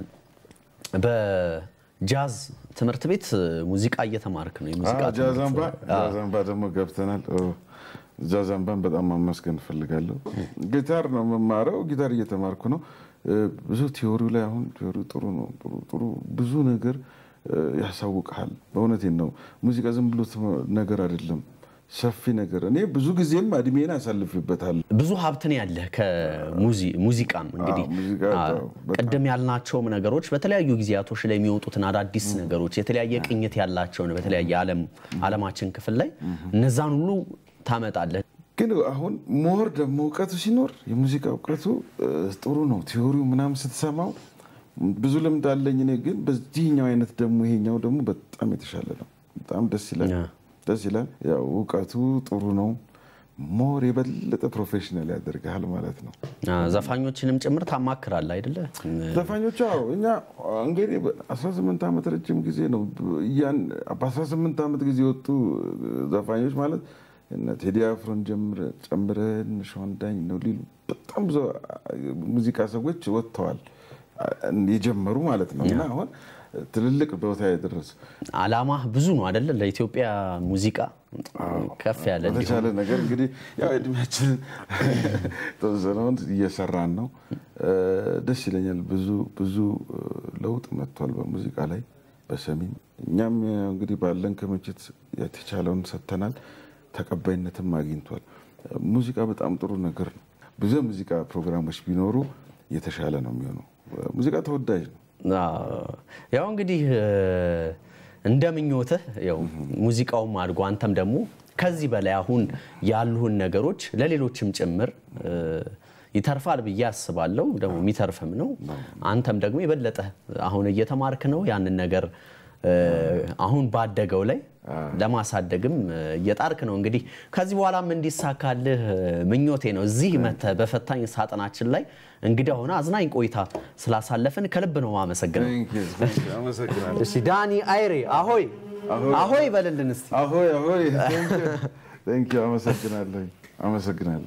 በጃዝ ትምህርት ቤት ሙዚቃ እየተማርክ ነው። የሙዚቃ አዎ፣ ጃዛምባ ትምህርት። አዎ። ጃዛምባ ደግሞ ገብተናል። ኦ፣ ጃዛምባን በጣም ማመስገን እፈልጋለሁ። ጊታር ነው የምማረው፣ ጊታር እየተማርኩ ነው። እ፣ ብዙ ቲዎሪው ላይ አሁን ቲዎሪው ጥሩ ነው። ጥሩ ጥሩ ብዙ ነገር እ፣ ያሳውቅሃል። በእውነቴን ነው። ሙዚቃ ዝም ብሎ ትም- ነገር አይደለም፣ ሰፊ ነገር። እኔ ብዙ ጊዜም እድሜን አሳልፍበታል። ብዙ ሀብትን ያለህ ከሙዚቃም እንግዲህ አዎ፣ ሙዚቃ አዎ፣ አዎ፣ በጣም። ቅድም ያልናቸውም ነገሮች በተለያዩ ጊዜያቶች ላይ የሚወጡትን አዳዲስ ነገሮች የተለያየ ቅኝት ያላቸውን በተለያየ ዓለም ዓለማችን ክፍል ላይ እነዛን ሁሉ ታመጣለህ። ግን አሁን ሞር ደግሞ እውቀቱ ሲኖር የሙዚቃ እውቀቱ እ፣ ጥሩ ነው። ቲዎሪው ምናምን ስትሰማው ብዙ ልምድ አለኝ እኔ ግን በዚህኛው አይነት ደግሞ ይሄኛው ደግሞ በጣም የተሻለ ነው። በጣም ደስ ይላል፣ ያ። ደስ ይላል። ያው እውቀቱ ጥሩ ነው። ሞር የበለጠ ፕሮፌሽናል ያደርግሃል ማለት ነው። አ፣ ዘፋኞችንም ጭምር ታማክራለህ አይደለ? ዘፋኞቹ አዎ፣ እኛ እንግዲህ በ18 ዓመት ረጅም ጊዜ ነው። ያን በ18 ዓመት ጊዜ የወጡ ዘፋኞች ማለት እነ ቴዲ አፍሮን ጀምረ- ጨምረን ሸዋንዳኝ ነው ሊሉ በጣም ብዙ ሙዚቃ ሰዎች ወጥተዋል የጀመሩ ማለት ነው። እና አሁን ትልልቅ ቦታ የደረሱ አላማ ብዙ ነው አይደለ? ለኢትዮጵያ ሙዚቃ ከፍ ያለ እንዲሆን በተቻለ ነገር እንግዲህ ያው እድሜያችንን ተወሰነውን እየሰራን ነው። ደስ ይለኛል። ብዙ ብዙ ለውጥ መጥቷል በሙዚቃ ላይ በሰሚም እኛም እንግዲህ ባለን ክምችት የተቻለውን ሰጥተናል። ተቀባይነትም አግኝቷል። ሙዚቃ በጣም ጥሩ ነገር ነው። ብዙ የሙዚቃ ፕሮግራሞች ቢኖሩ የተሻለ ነው የሚሆነው። ሙዚቃ ተወዳጅ ነው። አዎ። ያው እንግዲህ እ፣ እንደ ምኞትህ ያው ሙዚቃውም አድጎ አንተም ደግሞ ከዚህ በላይ አሁን ያሉህን ነገሮች ለሌሎችም ጭምር እ፣ ይተርፋል ብዬ አስባለሁ። ደግሞ የሚተርፍም ነው። አንተም ደግሞ የበለጠ አሁን እየተማርክ ነው ያንን ነገር እ፣ አሁን ባደገው ላይ ለማሳደግም እ፣ እየጣርክ ነው። እንግዲህ ከዚህ በኋላም እንዲሳካልህ እ፣ ምኞቴ ነው። እዚህ መተህ በፈታኝ ሳጥናችን ላይ እንግዲህ አሁን አዝናኝ ቆይታ ስላሳለፍን ከልብ ነው አመሰግነው። አመሰግናለሁ። እሺ ዳኒ አይሬ አሆይ አሆይ በልልን እስቲ። አሆይ አሆይ፣ ቴንኪው አመሰግናለሁ፣ አመሰግናለሁ።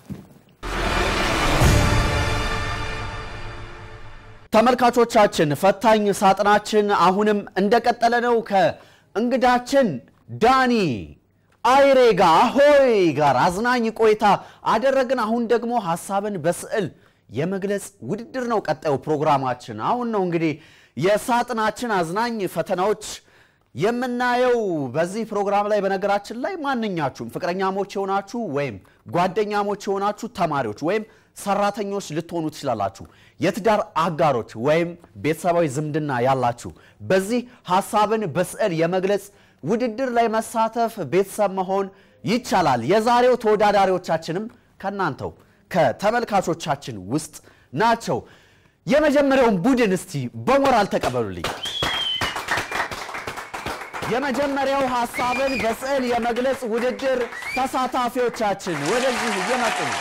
ተመልካቾቻችን ፈታኝ ሳጥናችን አሁንም እንደቀጠለ ነው። ከእንግዳችን ዳኒ አይሬ ጋር አሆይ ጋር አዝናኝ ቆይታ አደረግን። አሁን ደግሞ ሀሳብን በስዕል የመግለጽ ውድድር ነው ቀጣዩ ፕሮግራማችን። አሁን ነው እንግዲህ የሳጥናችን አዝናኝ ፈተናዎች የምናየው በዚህ ፕሮግራም ላይ። በነገራችን ላይ ማንኛችሁም ፍቅረኛሞች የሆናችሁ ወይም ጓደኛሞች የሆናችሁ ተማሪዎች ወይም ሰራተኞች ልትሆኑ ትችላላችሁ። የትዳር አጋሮች ወይም ቤተሰባዊ ዝምድና ያላችሁ በዚህ ሀሳብን በስዕል የመግለጽ ውድድር ላይ መሳተፍ ቤተሰብ መሆን ይቻላል። የዛሬው ተወዳዳሪዎቻችንም ከእናንተው ከተመልካቾቻችን ውስጥ ናቸው። የመጀመሪያውን ቡድን እስቲ በሞራል ተቀበሉልኝ። የመጀመሪያው ሀሳብን በስዕል የመግለጽ ውድድር ተሳታፊዎቻችን ወደዚህ እየመጡ ነው።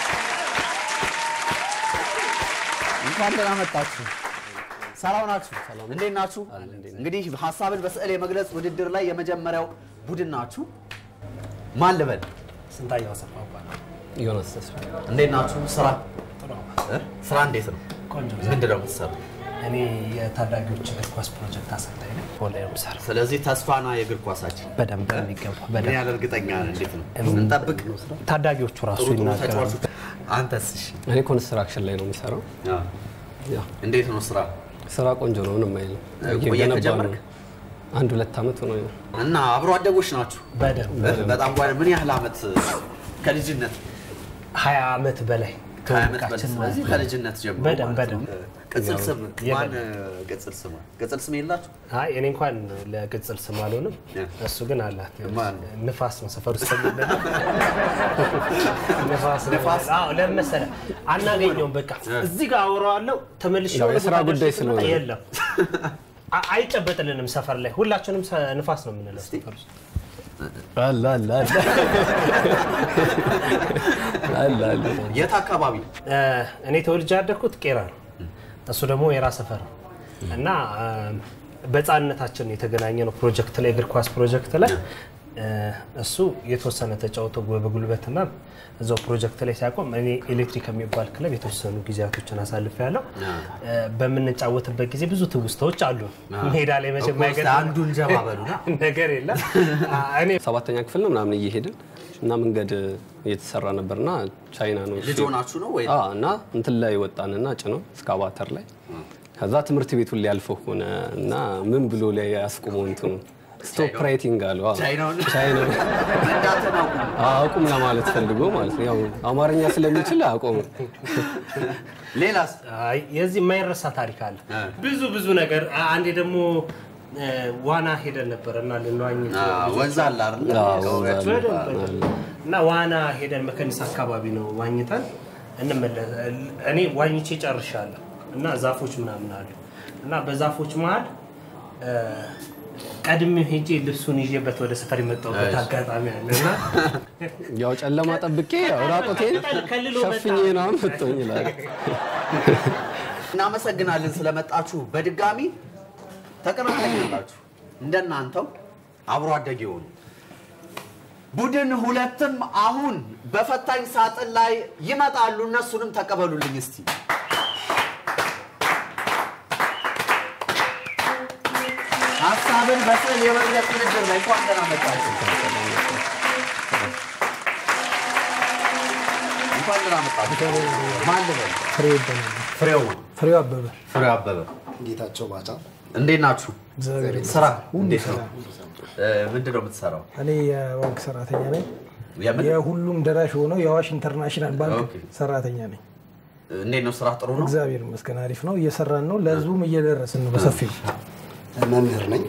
እንኳን ደህና መጣችሁ። ሰላም ናችሁ? እንዴት ናችሁ? እንግዲህ ሀሳብን በስዕል የመግለጽ ውድድር ላይ የመጀመሪያው ቡድን ናችሁ። ማን ልበል? ስንታየው አሰፋ እባላለሁ። ዮናስ ተስፋ እንዴት ናችሁ? ስራ ጥሩ ነው። እ? ስራ እንዴት ነው? ቆንጆ ምንድን ነው የምትሰሩት? እኔ የታዳጊዎች እግር ኳስ ፕሮጀክት አሰልጣኝ ነኝ። ኦንላይን ነው የምሰራው። ስለዚህ ተስፋና የእግር ኳሳችን በደንብ የሚገባ ምን በደንብ ያህል እርግጠኛ ነን? እንዴት ነው እንጠብቅ? ታዳጊዎቹ ራሱ ጥሩ ጥሩ ይናገራሉ። ተጫዋቾች አንተስ? እሺ እኔ ኮንስትራክሽን ላይ ነው የሚሰራው። አዎ። ያው እንዴት ነው ስራ? ስራ ቆንጆ ነው፣ ምንም አይልም። ቆየት እየገነባ ከጀመርክ? ነው። አንድ ሁለት ዓመት ሆኖ እና አብሮ አደጎች ናችሁ? በደንብ በጣም ጓ ምን ያህል ዓመት ከልጅነት ሀያ ዓመት በላይ ከሀያ ዓመት በላይ ትውውቃችን ስለዚህ ማለት ነው። ከልጅነት ጀምሮ በደንብ ማለት ነው። በደንብ ቅጽል ስም ማን የበለጠ። ቅጽል ስም ቅጽል ስም የላችሁ? አይ እኔ እንኳን ለቅጽል ስም አልሆንም፣ ያ። እሱ ግን አላት። ማን? ንፋስ ነው ሰፈር ውስጥ የሚባለው። ንፋስ ነው። ንፋስ? አዎ ለምን መሰለህ አናገኘውም። በቃ እዚህ ጋር አወራዋለሁ ተመልሼ ያው ወደ የስራ ቦታ ጉዳይ ደርሼ ስመጣ ስለሆነ። የለም አ- አይጨበጥልንም። ሰፈር ላይ ሁላችንም ሰ- ንፋስ ነው የምንለው ሰፈር ውስጥ። አለ አለ አለ አለ አለ የት አካባቢ? እ፣ እኔ ተወልጄ ያደግኩት ቄራ ነው። እሱ ደግሞ የራ ሰፈር ነው እና እ፣ በህፃንነታችን የተገናኘ ነው ፕሮጀክት ላይ እግር ኳስ ፕሮጀክት ላይ እ፣ እሱ የተወሰነ ተጫውቶ በጉልበትና እዛው ፕሮጀክት ላይ ሲያቆም እኔ ኤሌክትሪክ የሚባል ክለብ የተወሰኑ ጊዜያቶችን አሳልፍ ያለው በምንጫወትበት ጊዜ ብዙ ትውስታዎች አሉ። ሜዳ ላይ መቼም እኮ እስኪ አይገጥም አንዱን ጀባ በሉና። ነገር የለም። አ፣ እኔ ሰባተኛ ክፍል ነው ምናምን እየሄድን እና መንገድ እየተሰራ ነበርና ቻይና ነው እሱ። ልጅ ሆናችሁ ነው ወይ? አዎ፣ እና እንትን ላይ ወጣንና ጭነው እስካቫተር ላይ ከዛ ትምህርት ቤቱን ሊያልፈው ሆነ እና ምን ብሎ ላይ ያስቁመው እንትኑ ስቶፕ ራይቲንግ አሉ። አዎ። ቻይናውን ቻይና እንዳትናቁ አቁም ለማለት ፈልጎ ማለት ነው። ያው አማርኛ ስለሚችል አቁም። ሌላስ? አይ የዚህ የማይረሳ ታሪክ አለ። እ። ብዙ ብዙ ነገር አ- አንዴ ደግሞ እ፣ ዋና ሄደን ነበር እና ልንዋኝ አዎ፣ ወንዝ አለ አይደል? አዎ፣ ከወዲያችሁ ወንዝ ይባላል። በደንብ እና ዋና ሄደን መከኒስ አካባቢ ነው ዋኝተን እንመለስ። እኔ ዋኝቼ ጨርሻለሁ እና ዛፎች ምናምን አሉ እና በዛፎች መሀል እ፣ ቀድሜ ሄጄ ልብሱን ይዤበት ወደ ሰፈር የመጣሁበት እሺ። አጋጣሚ አለ እና ያው ጨለማ ጠብቄ ያው ራቆቴን ከልሎ ሸፍኜ መጣ። ነው መጥቶኝ ይላል። እናመሰግናለን ስለመጣችሁ። በድጋሚ ተቀናቃኛላችሁ እንደናንተው አብሮ አደግ የሆኑ ቡድን ሁለትም አሁን በፈታኝ ሳጥን ላይ ይመጣሉ። እነሱንም ተቀበሉልኝ እስቲ። ሀሳብን በስዕል የመግለጽ ውድድር ላይ እንኳን ደህና መጣችሁ። እንኳን ደህና መጣችሁ። ማን ልበል? ፍሬ ይባላል። ፍሬው ፍሬው አበበ ፍሬው አበበ ጌታቸው ባጫ እንዴት ናችሁ? እግዚአብሔር ስራ ሁሉ እንዴት ነው? ሰላም። እ፣ ምንድን ነው የምትሰራው? እኔ የባንክ ሰራተኛ ነኝ። የምን የሁሉም ደራሽ የሆነው የአዋሽ ኢንተርናሽናል ባንክ ኦኬ። ሰራተኛ ነኝ። እንዴት ነው ስራ? ጥሩ ነው። እግዚአብሔር ይመስገን አሪፍ ነው። እየሰራን ነው። ለህዝቡም እየደረስን ነው በሰፊው። መምህር ነኝ።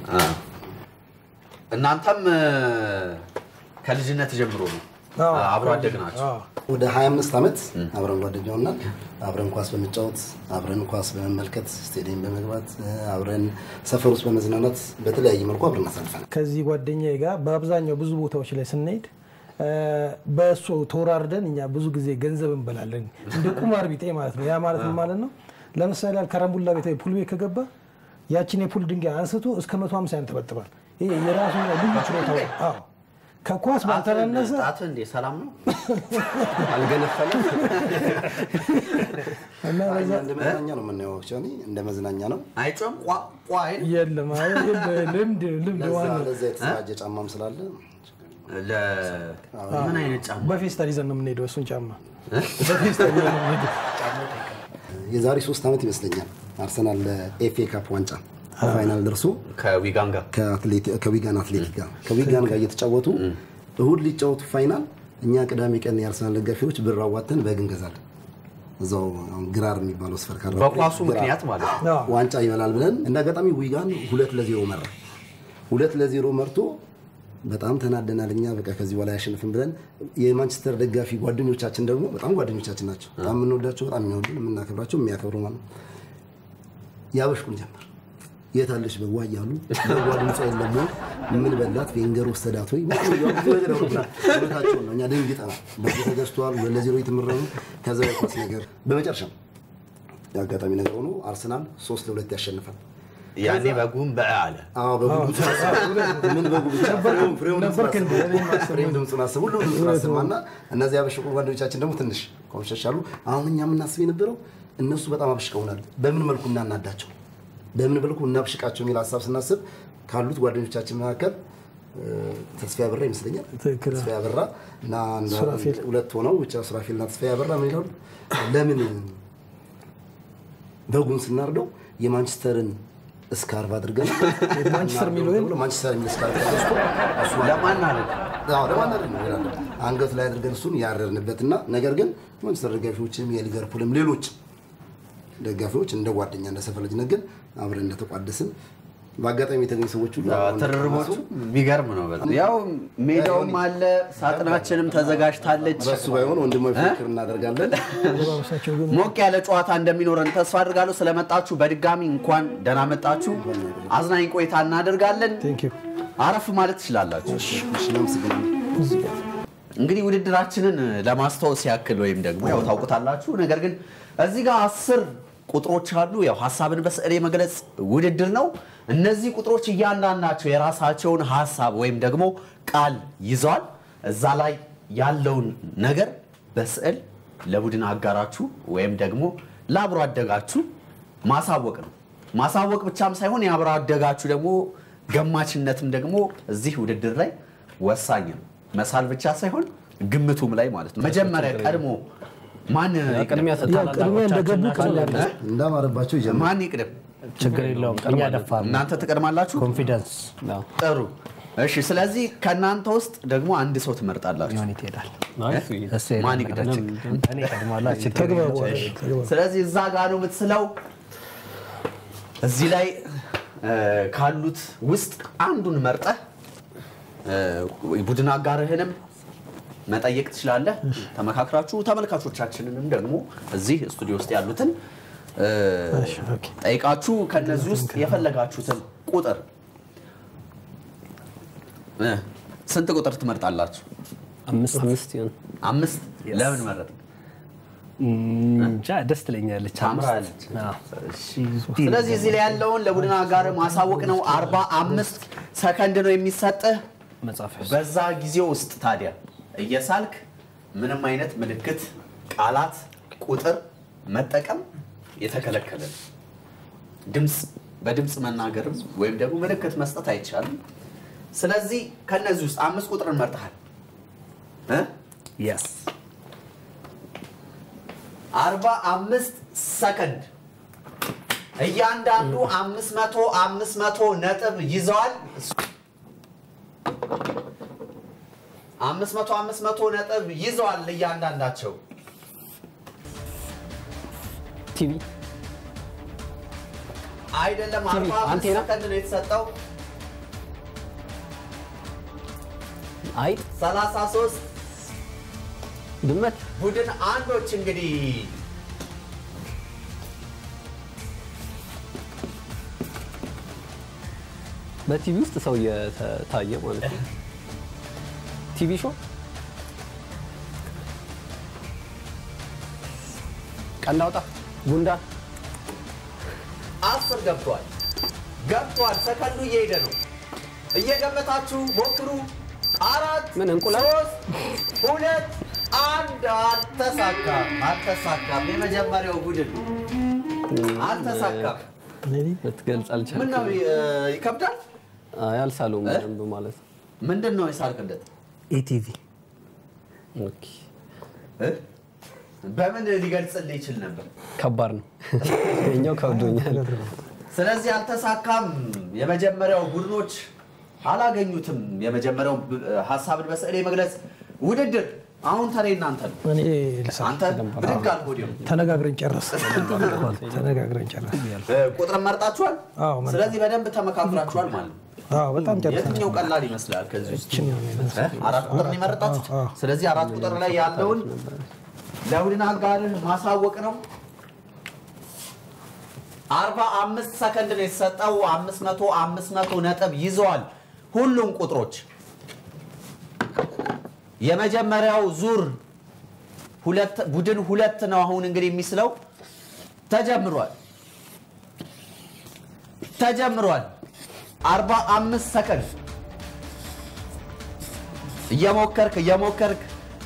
እናንተም እ፣ ከልጅነት ጀምሮ ነው አዎ፣ አብሮ አደግ ናቸው። አዎ። ወደ 25 ዓመት አብረን ጓደኛ ሆናል። አብረን ኳስ በመጫወት አብረን ኳስ በመመልከት ስቴዲየም በመግባት አብረን ሰፈር ውስጥ በመዝናናት በተለያየ መልኩ አብረን አሳልፈናል። ከዚህ ጓደኛዬ ጋር በአብዛኛው ብዙ ቦታዎች ላይ ስንሄድ እ፣ በእሱ ተወራርደን እኛ ብዙ ጊዜ ገንዘብ እንበላለን። እንደ ቁማር ቢጤ ማለት ነው። ያ ማለት ምን ማለት ነው? ለምሳሌ ያህል ከረምቡላ ቤት ፑል ቤት ከገባ ያችን የፑል ድንጋይ አንስቶ እስከ 150 ያንጠበጥባል። ይሄ የራሱ ልዩ ችሎታው ነው። አዎ ከኳስ ባልተናነሰ ጣት እንዴ ሰላም ነው? አልገነፈለም። እና እኛ በዛ እንደ መዝናኛ ነው የምናየው። ቻኒ እንደ መዝናኛ ነው። አይጮም ቋ ቋ አይል? የለም አይ፣ ግን ልምድ ልምድ ለዛ ዋናው ለዛ የተዘጋጀ ጫማም ስላለ ለ ምን አይነት ጫማ? በፌስታል ይዘን ነው የምንሄደው። እሱን ጫማ በፌስታል ይዘን ነው የምንሄደው። የዛሬ ሶስት ዓመት ይመስለኛል አርሰናል ለኤፍኤ ካፕ ዋንጫ ፋይናል ደርሶ ከዊጋን ጋር ከአትሌቲ- ከዊጋን አትሌቲክ ጋር ከዊጋን ጋር እየተጫወቱ እሁድ ሊጫወቱ ፋይናል እኛ ቅዳሜ ቀን የአርሰናል ደጋፊዎች ብር አዋተን በግ እንገዛለን። እዛው አሁን ግራር የሚባለው ስፈር ካለ በኳሱ ምክንያት ማለት ነው። አዎ። ዋንጫ ይበላል ብለን እንደ አጋጣሚ ዊጋን ሁለት ለዜሮ መራ። ሁለት ለዜሮ መርቶ በጣም ተናደናል። እኛ በቃ ከዚህ በላይ አያሸንፍም ብለን የማንቸስተር ደጋፊ ጓደኞቻችን ደግሞ በጣም ጓደኞቻችን ናቸው። በጣም የምንወዳቸው፣ በጣም የሚወዱን፣ የምናከብራቸው፣ የሚያከብሩ ማለት ነው። ያበሽቁን ጀመር። የት አለች በዋ እያሉ በዋ ድምፅ የለም ወይ? ምን በላት ቬንገር ወሰዳት ወይ ብዙ ነገር ያወሩብናል። እውነታቸውን ነው። እኛ ደንግጠናል። በዚህ ተገዝተዋል ለዜሮ የተመራ ነው። ከዛ የኳስ ነገር በመጨረሻም የአጋጣሚ ነገር ሆኖ አርሰናል ሶስት ለሁለት ያሸንፋል። ያኔ በጉም በ አለ አዎ በጉ ድምፁን አሰማ። ምን በጉ ብቻ ፍሬውን ፍሬውን ድምፁን ነበርክ እንደ እኔም አሰማ። አሰማኝ። ፍሬውን ድምፁን አሰማ። ሁሉም ድምፁን አሰማና እነዚህ ያበሸቁ ጓደኞቻችን ደግሞ ትንሽ ኮምሸሽ አሉ። አሁን እኛ የምናስብ የነበረው እነሱ በጣም አብሽቀውናል። በምን መልኩ እናናዳቸው፣ በምን መልኩ እናብሽቃቸው የሚል ሀሳብ ስናስብ ካሉት ጓደኞቻችን መካከል እ፣ ተስፋዬ አበራ ይመስለኛል። ትክክል። ተስፋዬ አበራ እና አንድ- ሱራፌል። ሁለት ሆነው ብቻ ሱራፌል እና ተስፋዬ አበራ ምን ይላሉ? ለምን በጉን ስናርደው የማንቸስተርን እስካርቭ አድርገን ማንቸስተር የሚለው ወይም ማንቸስተር የሚል እስካርቭ ተገዝቶ እሱ ለማን አለ አዎ፣ ለማናደድ ነው ይላል። አንገት ላይ አድርገን እሱን ያረርንበትና ነገር ግን ማንቸስተር ደጋፊዎችም የሊቨርፑልም ሌሎች ደጋፊዎች እንደ ጓደኛ እንደ ሰፈር ልጅነት ግን አብረን እንደተቋደስን በአጋጣሚ የተገኙ ሰዎች ሁሉ አብረን ትርርቦቹ እንደተቋደሱ የሚገርም ነው በጣም ያው ሜዳውም አለ ሳጥናችንም ተዘጋጅታለች በሱ ባይሆን ወንድማዊ ፍክክር እናደርጋለን። አለባበሳቸው ግን ሞቅ ያለ ጨዋታ እንደሚኖረን ተስፋ አድርጋለሁ ስለመጣችሁ በድጋሚ እንኳን ደህና መጣችሁ አዝናኝ ቆይታ እናደርጋለን ቴንክ ዩ አረፍ ማለት ትችላላችሁ እሺ፣ እናመሰግናለን። እንግዲህ ውድድራችንን ለማስታወስ ያክል ወይም ደግሞ ያው ታውቁታላችሁ። ነገር ግን እዚህ ጋር አስር ቁጥሮች አሉ። ያው ሀሳብን በስዕል የመግለጽ ውድድር ነው። እነዚህ ቁጥሮች እያንዳንዳቸው የራሳቸውን ሀሳብ ወይም ደግሞ ቃል ይዘዋል። እዛ ላይ ያለውን ነገር በስዕል ለቡድን አጋራችሁ ወይም ደግሞ ለአብሮ አደጋችሁ ማሳወቅ ነው። ማሳወቅ ብቻም ሳይሆን የአብሮ አደጋችሁ ደግሞ ገማችነትም ደግሞ እዚህ ውድድር ላይ ወሳኝ ነው። መሳል ብቻ ሳይሆን ግምቱም ላይ ማለት ነው። መጀመሪያ ቀድሞ ማን ቅድሚያ ያው ቅድሚያ እንደገቡ ቃል ያለ እንዳማረባቸው ይጀምራል። ማን ይቅደም? ችግር የለውም። እኛ ደፋር ነው። እናንተ ትቀድማላችሁ። ኮንፊደንስ ጥሩ። እሺ። ስለዚህ ከእናንተ ውስጥ ደግሞ አንድ ሰው ትመርጣላችሁ። ሆን ይሄዳል። እሱ ማን ይሄዳል። ይቅደም? እኔ እቀድማለሁ። ችግር ተግባቡ የለውም። አይደል? ተግባቡ። ስለዚህ እዛ ጋር ነው የምትስለው። እዚህ ላይ እ፣ ካሉት ውስጥ አንዱን መርጠህ እ፣ ቡድን አጋርህንም መጠየቅ ትችላለህ። ተመካክራችሁ ተመልካቾቻችንንም ደግሞ እዚህ ስቱዲዮ ውስጥ ያሉትን እ፣ እሺ፣ ኦኬ። ጠይቃችሁ ከነዚህ ውስጥ የፈለጋችሁትን ቁጥር እ፣ ስንት ቁጥር ትመርጣላችሁ? አምስት አምስት ይሁን አምስት። ለምን መረጥ? እንጃ ደስ ትለኛለች። ታምራለች። አዎ። ስለዚህ እዚህ ላይ ያለውን ለቡድን አጋር ማሳወቅ ነው። አርባ አምስት ሰከንድ ነው የሚሰጥህ። መጽሐፍ በዛ ጊዜ ውስጥ ታዲያ እየሳልክ ምንም አይነት ምልክት፣ ቃላት፣ ቁጥር መጠቀም የተከለከለ ነው። ድምፅ በድምፅ መናገርም ወይም ደግሞ ምልክት መስጠት አይቻልም። ስለዚህ ከነዚህ ውስጥ አምስት ቁጥርን መርጠሃል እ? የስ አርባ አምስት ሰከንድ እያንዳንዱ አምስት መቶ አምስት መቶ ነጥብ ይዘዋል። አምስት መቶ አምስት መቶ ነጥብ ይዘዋል እያንዳንዳቸው። ቲቪ አይደለም አርባ አምስት አንቴና? ሰከንድ ነው የተሰጠው። አይጥ ሰላሳ ሶስት ድመት ቡድን አንዶች እንግዲህ በቲቪ ውስጥ ሰው እየታየ ማለት ነው። ቲቪ ሾው ቀንድ አውጣ ጉንዳን አስር ገብቷል ገብቷል። ሰከንዱ እየሄደ ነው። እየገመታችሁ ሞክሩ። አራት ምን እንቁላል? ሶስት ሁለት አንድ። አልተሳካም፣ አልተሳካም። የመጀመሪያው ቡድን አልተሳካም። ልትገልጽ ምን አልቻልክም። ነው እ፣ ይከብዳል። አይ አልሳለውም እ? በደንብ ማለት ነው። ምንድን ነው የሳልክለት? ኢቲቪ ኦኬ። እ? በምን ሊገልጽልህ ይችል ነበር? ከባድ ነው። የኛው ከብዶኛል። ስለዚህ አልተሳካም። የመጀመሪያው ቡድኖች አላገኙትም። የመጀመሪያው ብ- ሀሳብን በስዕል የመግለጽ ውድድር አሁን ተሬ እናንተ ነው። እኔ ልሳ አንተ ብድግ አልክ ወዲያው። ተነጋግረን ጨረስ ተነጋግረን ጨረስ እ፣ ቁጥርን መርጣችኋል። አዎ፣ መርጠን። ስለዚህ በደንብ ተመካክራችኋል ማለት ነው። አዎ በጣም ጨርሰናል የትኛው ቀላል ይመስላል ከዚህ ውስጥ? እችን ነው የሚመስለው። እ? አራት ቁጥር ነው የመረጣችሁት። አዎ፣ አዎ። ስለዚህ አራት ቁጥር ላይ ያለውን ለቡድን አጋርህ ማሳወቅ ነው። አርባ አምስት ሰከንድ ነው የተሰጠው። አምስት መቶ አምስት መቶ ነጥብ ይዘዋል ሁሉም ቁጥሮች። የመጀመሪያው ዙር ሁለት ቡድን ሁለት ነው አሁን እንግዲህ የሚስለው ተጀምሯል ተጀምሯል። አርባ አምስት ሰከንድ እየሞከርክ እየሞከርክ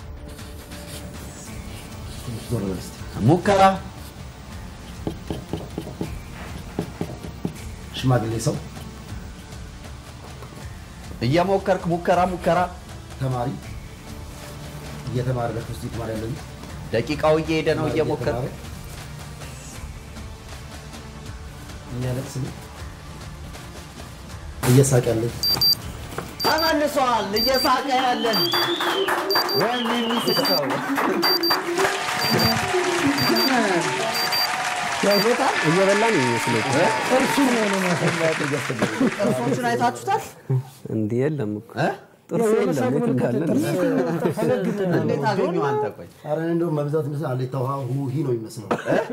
ዞር በል እስቲ። ሙከራ ሽማግሌ ሰው እየሞከርክ ሙከራ ሙከራ ተማሪ እየተማረ በክርስቲ ተማሪ ያለ ልጅ ደቂቃው እየሄደ ነው። እየሞከርክ እየተማረ የሚያለቅስ ልጅ እየሳቅ ያለ ልጅ ተመልሷል። እየሳቀ ያለን ወይም የሚስቅ ሰው እየበላን የሚመስለው እርሱን ነው እኔ የማሳየው። ጥርሶቹን አይታችሁታል? እንዲህ የለም እኮ እ? ጥርስ የለም የት እንዳለ እንዴት አገኘው አንተ? ቆይ ኧረ እኔ እንደውም በብዛት ምስል አሌታ ውሃ ሁሂ ነው የሚመስለው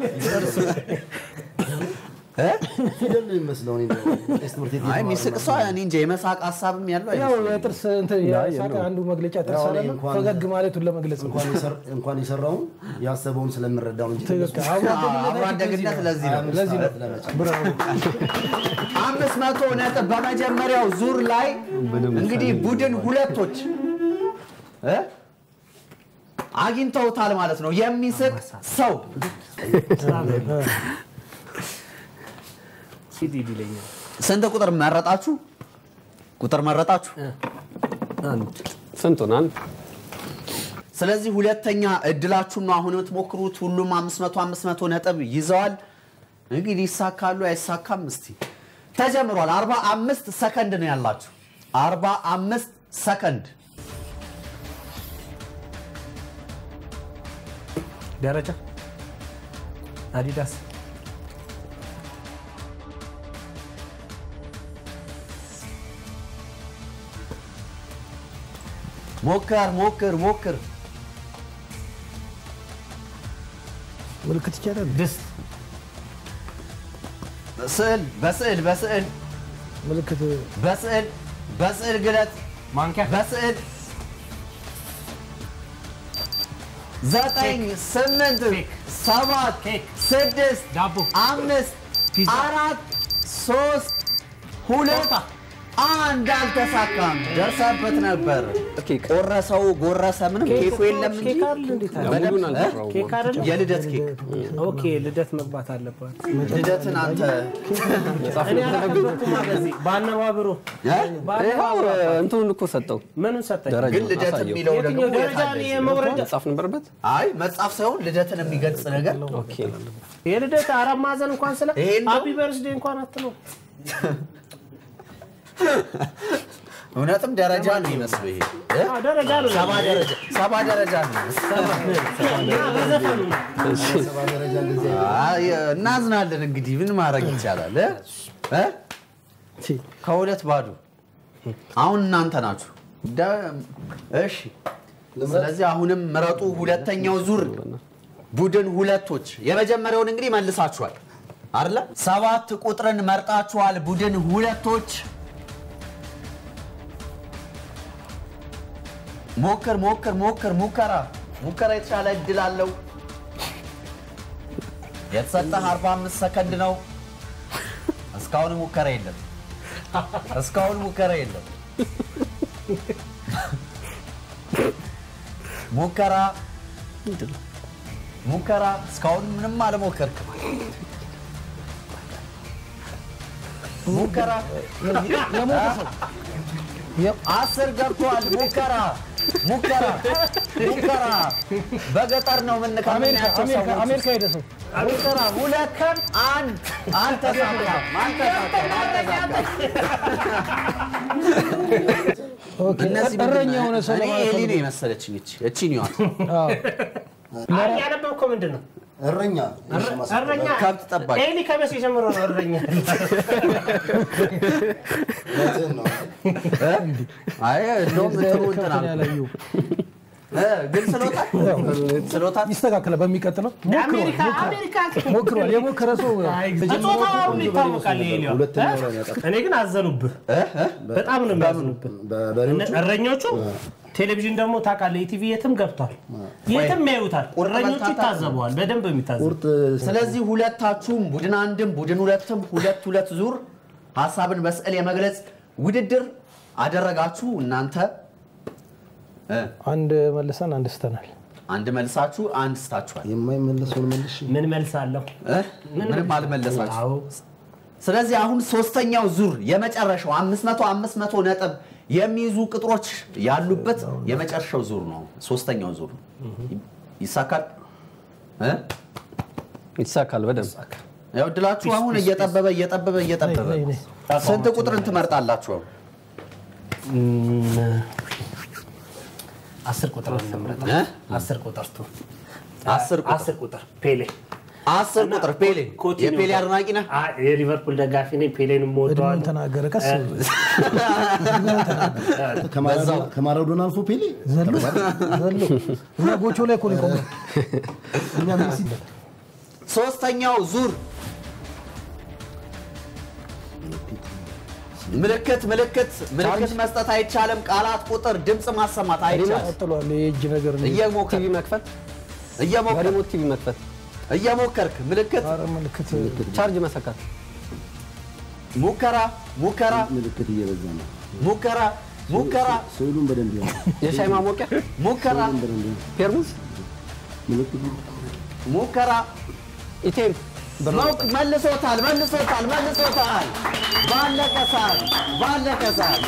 እ? ፊደል ነው የሚመስለው እኔ እንደውም ቄስ ትምህርት ቤት አይ እየተማርን የሚስቅ ምናምን ሰው እኔ እንጃ የመሳቅ ሀሳብም ያለው ያው አይመስለኝም። የጥርስ እንትን የሳቅ አንዱ መግለጫ ጥርስ ያው እኔ አይደለም እንኳን- ፈገግ ማለቱን ለመግለጽ ነው። እንኳን የሰር- እንኳን የሰራውን ያሰበውን ስለምንረዳው እንጂ ትክክል። አብሮ አብሮ አደግነት አደግነት ለዚህ ነው። ለዚህ ነው ብራቮ። አምስት መቶ ነጥብ በመጀመሪያው ዙር ላይ እንግዲህ ቡድን ሁለቶች እ? አግኝተውታል ማለት ነው። የሚስቅ ሰው ሂድ ሂድ ይለኛል። ስንት ቁጥር መረጣችሁ? ቁጥር መረጣችሁ። አንድ ስንቱን አንድ ስለዚህ ሁለተኛ እድላችሁን ነው አሁን የምትሞክሩት። ሁሉም 500 500 ነጥብ ይዘዋል። እንግዲህ ይሳካሉ አይሳካም? እስቲ ተጀምሯል። 45 ሰከንድ ነው ያላችሁ። 45 ሰከንድ ደረጃ አዲዳስ ሞክር ሞክር ሞክር። ምልክት ይቻላል። ድስት ስዕል በስዕል በስዕል ምልክት በስዕል በስዕል ግለት ማንኪያ በስዕል ዘጠኝ ስምንት ሰባት ኬክ ስድስት ዳቦ አምስት ፒዛ አራት ሶስት ሁለት አንድ አልተሳካም። ደርሰበት ነበር። ቆረሰው ጎረሰ ምንም ኬኩ የለም እንጂ ኬክ አይደል እንዴት አለ? ሙሉን አልሰራውም። ኬክ አይደለም የልደት ኬክ ኦኬ ልደት መግባት አለባት ልደትን አንተ እኔ አላገባኩማ በዚህ በአነባብሩ ይኸው እንትኑን እኮ ሰጠው ምኑን ሰጠኝ ደረጃ ግን ልደት አሳየው። የሚለው ደግሞ የትኛው ደረጃ የት አለ? ነው የመውረጃ መጻፍ ነበረበት። አይ መጽሐፍ ሳይሆን ልደትን የሚገልጽ ነገር ኦኬ የልደት አራት ማዕዘን እንኳን ስለ ይሄን ነው? ሃፒ በርስዴ እንኳን አትለው እውነትም ደረጃ ነው ይመስሉ ይሄ እ? አዎ፣ ደረጃ ነው ሰባ ደረጃ ሰባ ደረጃ ነው እና በዘፈኑ ነው። ሰባ ደረጃ እንደዚህ አይ፣ እናዝናለን እንግዲህ ምን ማድረግ ይቻላል እ? እ? ከሁለት ባዶ አሁን እናንተ ናችሁ ደ- እሺ ስለዚህ አሁንም ምረጡ ሁለተኛው ዙር ቡድን ሁለቶች የመጀመሪያውን እንግዲህ መልሳችኋል አይደለ ሰባት ቁጥርን መርጣችኋል ቡድን ሁለቶች ሞክር ሞክር ሞክር ሙከራ ሙከራ የተሻለ እድል አለው የተሰጠህ 45 ሰከንድ ነው እስካሁን ሙከራ የለም እስካሁን ሙከራ የለም ሙከራ ሙከራ እስካሁን ምንም አልሞከርክም ሙከራ አስር ገብቷል ሙከራ ሙከራ ሙከራ በገጠር ነው አሜሪካ የምንካምናያቸው አሜሪካ ሰዎች አሜሪካ ሄደ ሰው ሙከራ ሁለት አንድ አልተሳካም አልተሳካም አልተሳካም ኦኬ፣ እነዚህ ምንድን እረኛ ነው? የሆነ ሰው እኔ ለማለት ኤሊ ፈልጎ። ነው የመሰለችኝ እቺ እቺን ይዋት አዎ። አይ ያነበብከው ምንድን ነው? እረኛ እረኛ ከብት ጠባቂ ኤሊ ከመቼ ጀምሮ ነው እረኛ? እውነትህን ነው። አይ እንደውም እንትኑ እንትን ከብትን ያላየው እ፣ ግን ስሎታል ስሎታል ይስተካከላል። በሚቀጥለው አሜሪካ አሜሪካ ሞክሯል። የሞከረ ሰው ጾታው አሁን ይታወቃል። ኤሊዋ ሁለተኛው ላይ ነው ያጠፋው። እኔ ግን አዘኑብህ፣ በጣም ነው የሚያዝኑብህ። በበሬዎቹ እረኞቹ ቴሌቪዥን ደግሞ ታውቃለህ፣ ኢቲቪ የትም ገብቷል፣ የትም ያዩታል። ቁርጥ እረኞቹ በልታታ- ይታዘበዋል፣ በደንብ የሚታዘቡ ቁርጥ ስለዚህ ሁለታችሁም ቡድን አንድም ቡድን ሁለትም ሁለት ሁለት ዙር ሀሳብን በስዕል የመግለጽ ውድድር አደረጋችሁ። እናንተ እ፣ አንድ መልሰን አንድ ስተናል። አንድ መልሳችሁ አንድ ስታችኋል። የማይመለሰውን መልሽ ምን መልስ አለው? እ? ምንም አልመለሳችሁ። አዎ ስለዚህ አሁን ሶስተኛው ዙር የመጨረሻው 500 500 ነጥብ የሚይዙ ቅጥሮች ያሉበት የመጨረሻው ዙር ነው። ሶስተኛው ዙር ነው። ይሳካል እ? ይሳካል በደንብ ያው እድላችሁ አሁን እየጠበበ እየጠበበ እየጠበበ ነይ፣ ነይ። ስንት ቁጥርን ትመርጣላችሁ? አስር ቁጥር ነው የምንመርጠው። እ? አስር ቁጥር ቱ አስር ቁጥር አስር ቁጥር ፔሌ አስር ቁጥር ፔሌ ኮቲኒዮ የፔሌ አድናቂ ነህ? አይ፣ የሊቨርፑል ደጋፊ ነኝ። ፔሌን እድሜውን የምወደዋለሁ። ተናገረ። ቀስ ከማራዶና- ከማራዶና አልፎ ፔሌ ዘሎ ዘሎ እኛ ጎቾ ላይ እኮ ነው የቆመው። እኛ ሜሲ ሶስተኛው ዙር ምልክት ምልክት ምልክት መስጠት አይቻልም። ቃላት፣ ቁጥር፣ ድምፅ ማሰማት አይቻልም። ቀጥሏል። የእጅ ነገር ነው። እየሞከርክ ቲቪ መክፈት እየሞከርክ በሪሞት ቲቪ መክፈት እየሞከርክ ምልክት ኧረ ምልክት ቻርጅ መሰካት ሙከራ ሙከራ ምልክት እየበዛ ነው። ሙከራ ሙከራ ስዕሉን በደንብ ያው የሻይ ማሞቂያ ሙከራ በደንብ ያው ፔርሙዝ ምልክቱ ሙከራ ኢቴም ሞክ መልሶታል መልሶታል መልሶታል። ባለቀ ሰዓት ባለቀ ሰዓት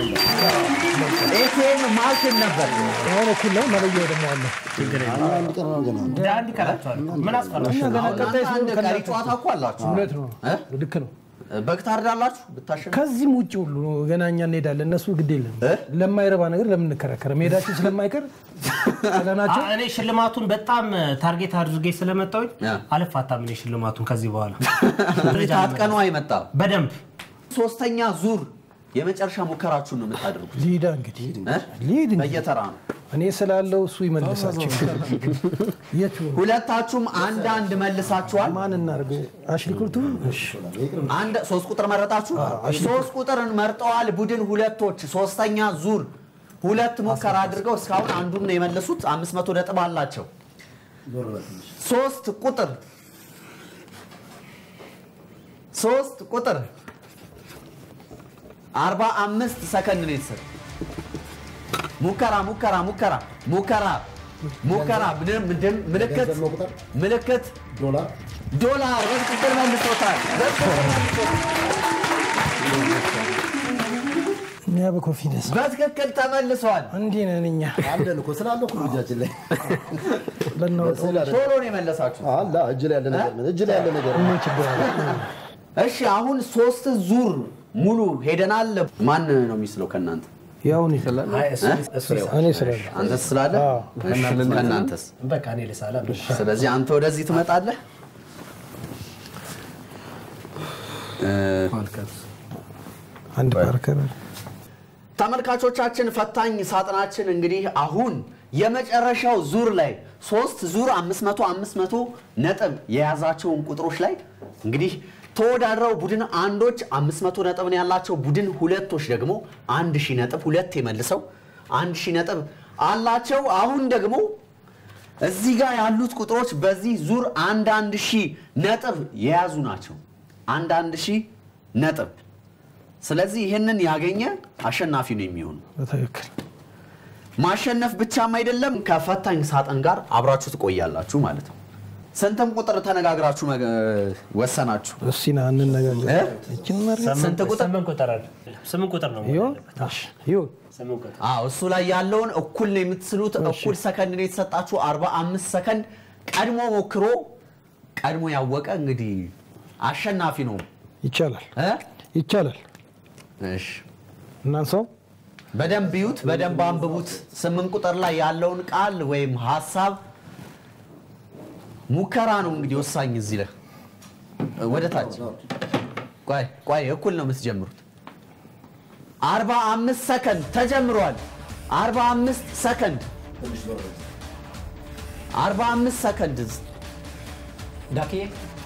ኤቲኤም ማሽን ነበር። አሁን እኩል ነው። መለያው ደግሞ አለ። አንድ ቀን ነው ገና እንደ አንድ ይቀራቸዋል። ምን አስፈራሽ? እኛ ገና አሁን ቀጣይ እናንተ አንድ ሲሆን ቀሪ ጨዋታ እኮ አላችሁ። እውነት ነው። እ? ልክ ነው። በግ ታርዳላችሁ ብታሸንፉ ከዚህም ውጭ ሁሉ ነው። ገና እኛ እንሄዳለን። እነሱ ግድ የለም። እ? ለማይረባ ነገር ለምን እንከራከረ? መሄዳችን ስለማይቀር ስለናቸው እኔ ሽልማቱን በጣም ታርጌት አድርጌ ስለመጣሁኝ ያ። አልፋታም። እኔ ሽልማቱን ከዚህ በኋላ ታጥቀኑ አይመጣም። በደንብ ሶስተኛ ዙር የመጨረሻ ሙከራችሁን ነው የምታደርጉት። ሊዳ እንግዲህ እ? ሊድ እንግዲህ በየተራ ነው። እኔ ስላለው እሱ ይመልሳቸው። የቱ ሁለታችሁም አንዳንድ መልሳችኋል። ማን እናድርገው? አሽሊ ኩርቱ እሺ። አንድ ሶስት ቁጥር መረጣችሁ። ሶስት ቁጥርን መርጠዋል ቡድን ሁለቶች። ሶስተኛ ዙር ሁለት ሙከራ አድርገው እስካሁን አንዱን ነው የመለሱት። አምስት መቶ ነጥብ አላቸው። ሶስት ቁጥር ሶስት ቁጥር አርባ አምስት ሰከንድ ነው የተሰጠ። ሙከራ ሙከራ ሙከራ ሙከራ ሙከራ ምንም- ምንም- ምልክት ገንዘብ ነው ቁጥር? ምልክት ዶላር ዶላር በትክክል መልሶታል። በትክክል መልሶታል። እኛ በኮንፊደንስ በትክክል ተመልሷል። እንዲህ ነን እኛ አለን እኮ ስላለ እኮ ነው እጃችን ላይ ለናወጣው ስዕል አይደለም። ቶሎ ነው የመለሳችሁ። አላ እጅ ላይ ያለ ነገር ምን እጅ ላይ ያለ ነገር ምን ችግር አለ? እሺ አሁን ሶስት ዙር ሙሉ ሄደናል። ማን ነው የሚስለው ከእናንተ? ያው እኔ አይ፣ እሱ- እሱ ይሳል። እኔ ስላለ አንተስ ስላለ አዎ። እሺ፣ ከእናንተስ? በቃ እኔ ልሳላ ስለዚህ አንተ ወደዚህ ትመጣለህ። እ፣ አንድ ፓርከር ተመልካቾቻችን ፈታኝ ሳጥናችን እንግዲህ አሁን የመጨረሻው ዙር ላይ ሶስት ዙር 500 500 ነጥብ የያዛቸውን ቁጥሮች ላይ እንግዲህ ተወዳድረው ቡድን አንዶች 500 ነጥብ ነው ያላቸው። ቡድን ሁለቶች ደግሞ 1000 ነጥብ ሁለት የመልሰው 1000 ነጥብ አላቸው። አሁን ደግሞ እዚህ ጋር ያሉት ቁጥሮች በዚህ ዙር አንድ አንድ ሺህ ነጥብ የያዙ ናቸው። አንድ አንድ ሺህ ነጥብ ስለዚህ ይህንን ያገኘ አሸናፊ ነው የሚሆኑ። በትክክል ማሸነፍ ብቻም አይደለም ከፈታኝ ሳጥን ጋር አብራችሁ ትቆያላችሁ ማለት ነው። ስንትም ቁጥር ተነጋግራችሁ መገ- ወሰናችሁ? እስኪ ና እንነጋገር። እ? እችን መሬት ስንት ቁጥር? ስምንት ቁጥር አለ። ስምንት ቁጥር ነው መሆን ይሁን ያለበት። እሺ፣ ይሁን ስምንት ቁጥር አዎ እሱ ላይ ያለውን እኩል ነው የምትስሉት። እኩል ሰከንድ ነው የተሰጣችሁ። 45 ሰከንድ ቀድሞ ሞክሮ ቀድሞ ያወቀ እንግዲህ አሸናፊ ነው ይቻላል፣ እ? ይቻላል። እሺ እናንሰው በደንብ ይዩት፣ በደንብ አንብቡት። ስምንት ቁጥር ላይ ያለውን ቃል ወይም ሀሳብ ሙከራ ነው እንግዲህ ወሳኝ እዚህ ላይ ወደ ታች ቆይ ቆይ እኩል ነው የምትጀምሩት። አርባ አምስት ሰከንድ ተጀምሯል። አርባ አምስት ሰከንድ አርባ አምስት ሰከንድ ዳክዬ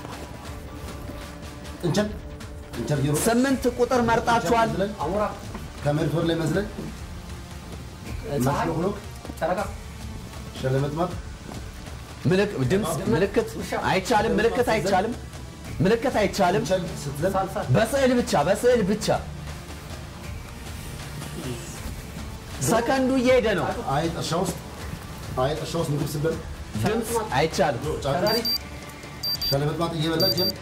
እንቸል እንቸል ቢሮ ስምንት ቁጥር መርጣችኋል። መዝለል አሞራ ከመሬት ወር ላይ መዝለል ፀሐይ ማሽሎክሎክ ጨረቃ ሸለመጥማት ምልክ- ድምፅ ምልክት አይቻልም። ምልክት አይቻልም። ምልክት አይቻልም። እንቸል ስትዘል በስዕል ብቻ በስዕል ብቻ ሰከንዱ እየሄደ ነው። አይጥ እርሻ ውስጥ አይጥ እርሻ ውስጥ ምግብ ስትበል ድምፅ አይቻልም። ጫጩት ሸለመጥማት እየበላች ጀም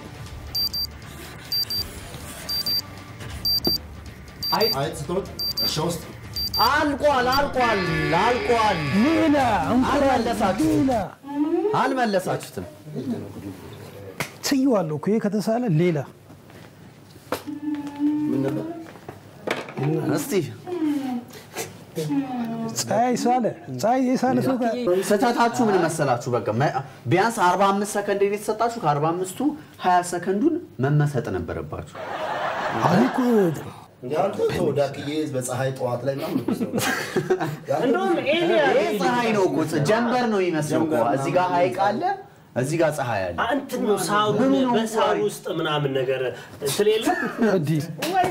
አይጥ አይጥ ስትሮጥ እርሻ ውስጥ አልቋል፣ አልቋል፣ አልቋል። ሌላ እንቁላል አልመለሳችሁም። ሌላ አልመለሳችሁትም። ትየዋለሁ እኮ ይሄ ከተሳለ ሌላ ምን ነበር እስቲ ፀሐይ ሳለ ፀሐይ የሳለ ሰው ጋር ስህተታችሁ ምን መሰላችሁ? በቃ መ- ቢያንስ 45 ሰከንድ የተሰጣችሁ ከ45ቱ 20 ሰከንዱን መመሰጥ ነበረባችሁ። አሁን እኮ ያንተ ተው ዳክዬ በፀሐይ ጠዋት ላይ ምናምን ነው ሰው እንደውም ኤሊያ ይሄ ፀሐይ ነው እኮ ጀንበር ነው የሚመስለው እኮ። እዚህ ጋር ሐይቅ አለ፣ እዚህ ጋር ፀሐይ አለ። እንትን ነው ሳሩ ምኑ ነው በሳሩ እንቁላል? ውስጥ ምናምን ነገር ስለሌለ እንዲህ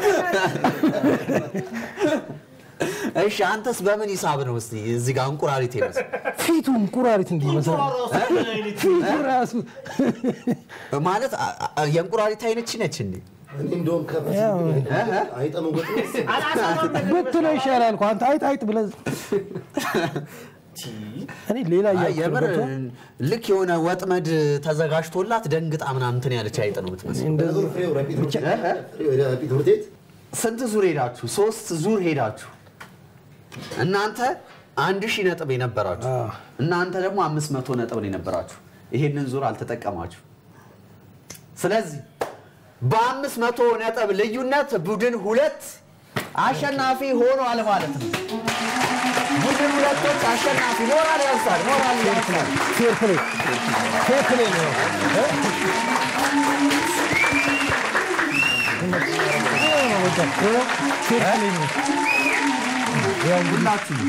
እሺ አንተስ በምን ሂሳብ ነው እስቲ እዚህ ጋር እንቁራሪት ይመስል ፊቱ እንቁራሪት እንዲመስል ፊቱ ራሱ ማለት አ- አ- የእንቁራሪት አይነች ነች እንዴ? እኔ እንደውም ከበፊት ያው አይጠ መውገጥ ብትለው ይሻላል እኮ አንተ አይጥ አይጥ ብለህ እኔ ሌላ አይ እያልኩ የምር ገብቶሃል? ልክ የሆነ ወጥመድ ተዘጋጅቶላት ደንግጣ ምናምን እንትን ያለች አይጥ ነው የምትመስለው። እንደዚህ ፍሬው ረጲ ትምህርት ፍሬው ረጲ ትምህርት ቤት ስንት ዙር ሄዳችሁ? ሶስት ዙር ሄዳችሁ። እናንተ አንድ ሺህ ነጥብ የነበራችሁ አዎ። እናንተ ደግሞ አምስት መቶ ነጥብ ነው የነበራችሁ። ይሄንን ዙር አልተጠቀማችሁ። ስለዚህ በአምስት መቶ ነጥብ ልዩነት ቡድን ሁለት አሸናፊ ሆኗል ማለት ነው። ቡድን ሁለቶች አሸናፊ ሞራል ያንሳል፣ ሞራል ያንሳል። ፌር ፕሌይ ፌር ፕሌይ ነው ፌር ፕሌይ ነው ሁላችሁ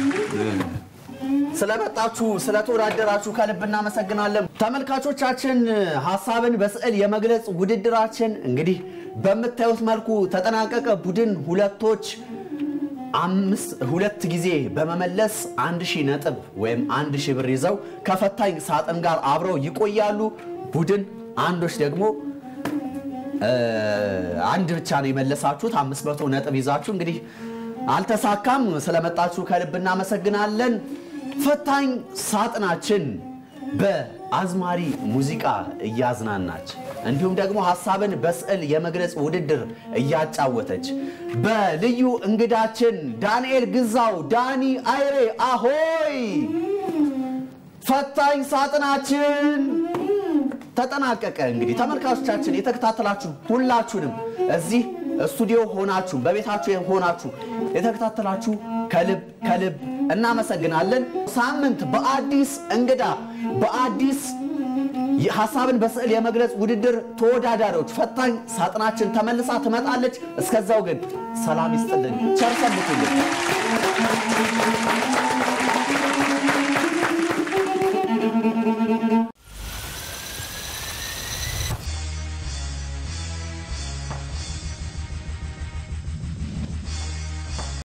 ስለመጣችሁ ስለተወዳደራችሁ ከልብ እናመሰግናለን። ተመልካቾቻችን ሀሳብን በስዕል የመግለጽ ውድድራችን እንግዲህ በምታዩት መልኩ ተጠናቀቀ። ቡድን ሁለቶች አምስት ሁለት ጊዜ በመመለስ አንድ ሺህ ነጥብ ወይም አንድ ሺህ ብር ይዘው ከፈታኝ ሳጥን ጋር አብረው ይቆያሉ። ቡድን አንዶች ደግሞ እ፣ አንድ ብቻ ነው የመለሳችሁት። አምስት መቶ ነጥብ ይዛችሁ እንግዲህ አልተሳካም። ስለመጣችሁ ከልብ እናመሰግናለን። ፈታኝ ሳጥናችን በአዝማሪ ሙዚቃ እያዝናናች እንዲሁም ደግሞ ሀሳብን በስዕል የመግለጽ ውድድር እያጫወተች በልዩ እንግዳችን ዳንኤል ግዛው ዳኒ አይሬ አሆይ ፈታኝ ሳጥናችን ተጠናቀቀ። እንግዲህ ተመልካቾቻችን የተከታተላችሁ ሁላችሁንም እዚህ ስቱዲዮ ሆናችሁ በቤታችሁ ሆናችሁ የተከታተላችሁ ከልብ ከልብ እናመሰግናለን። ሳምንት በአዲስ እንግዳ በአዲስ ሀሳብን በስዕል የመግለጽ ውድድር ተወዳዳሪዎች ፈታኝ ሳጥናችን ተመልሳ ትመጣለች። እስከዛው ግን ሰላም ይስጥልን፣ ቸር ሰንብቱልን።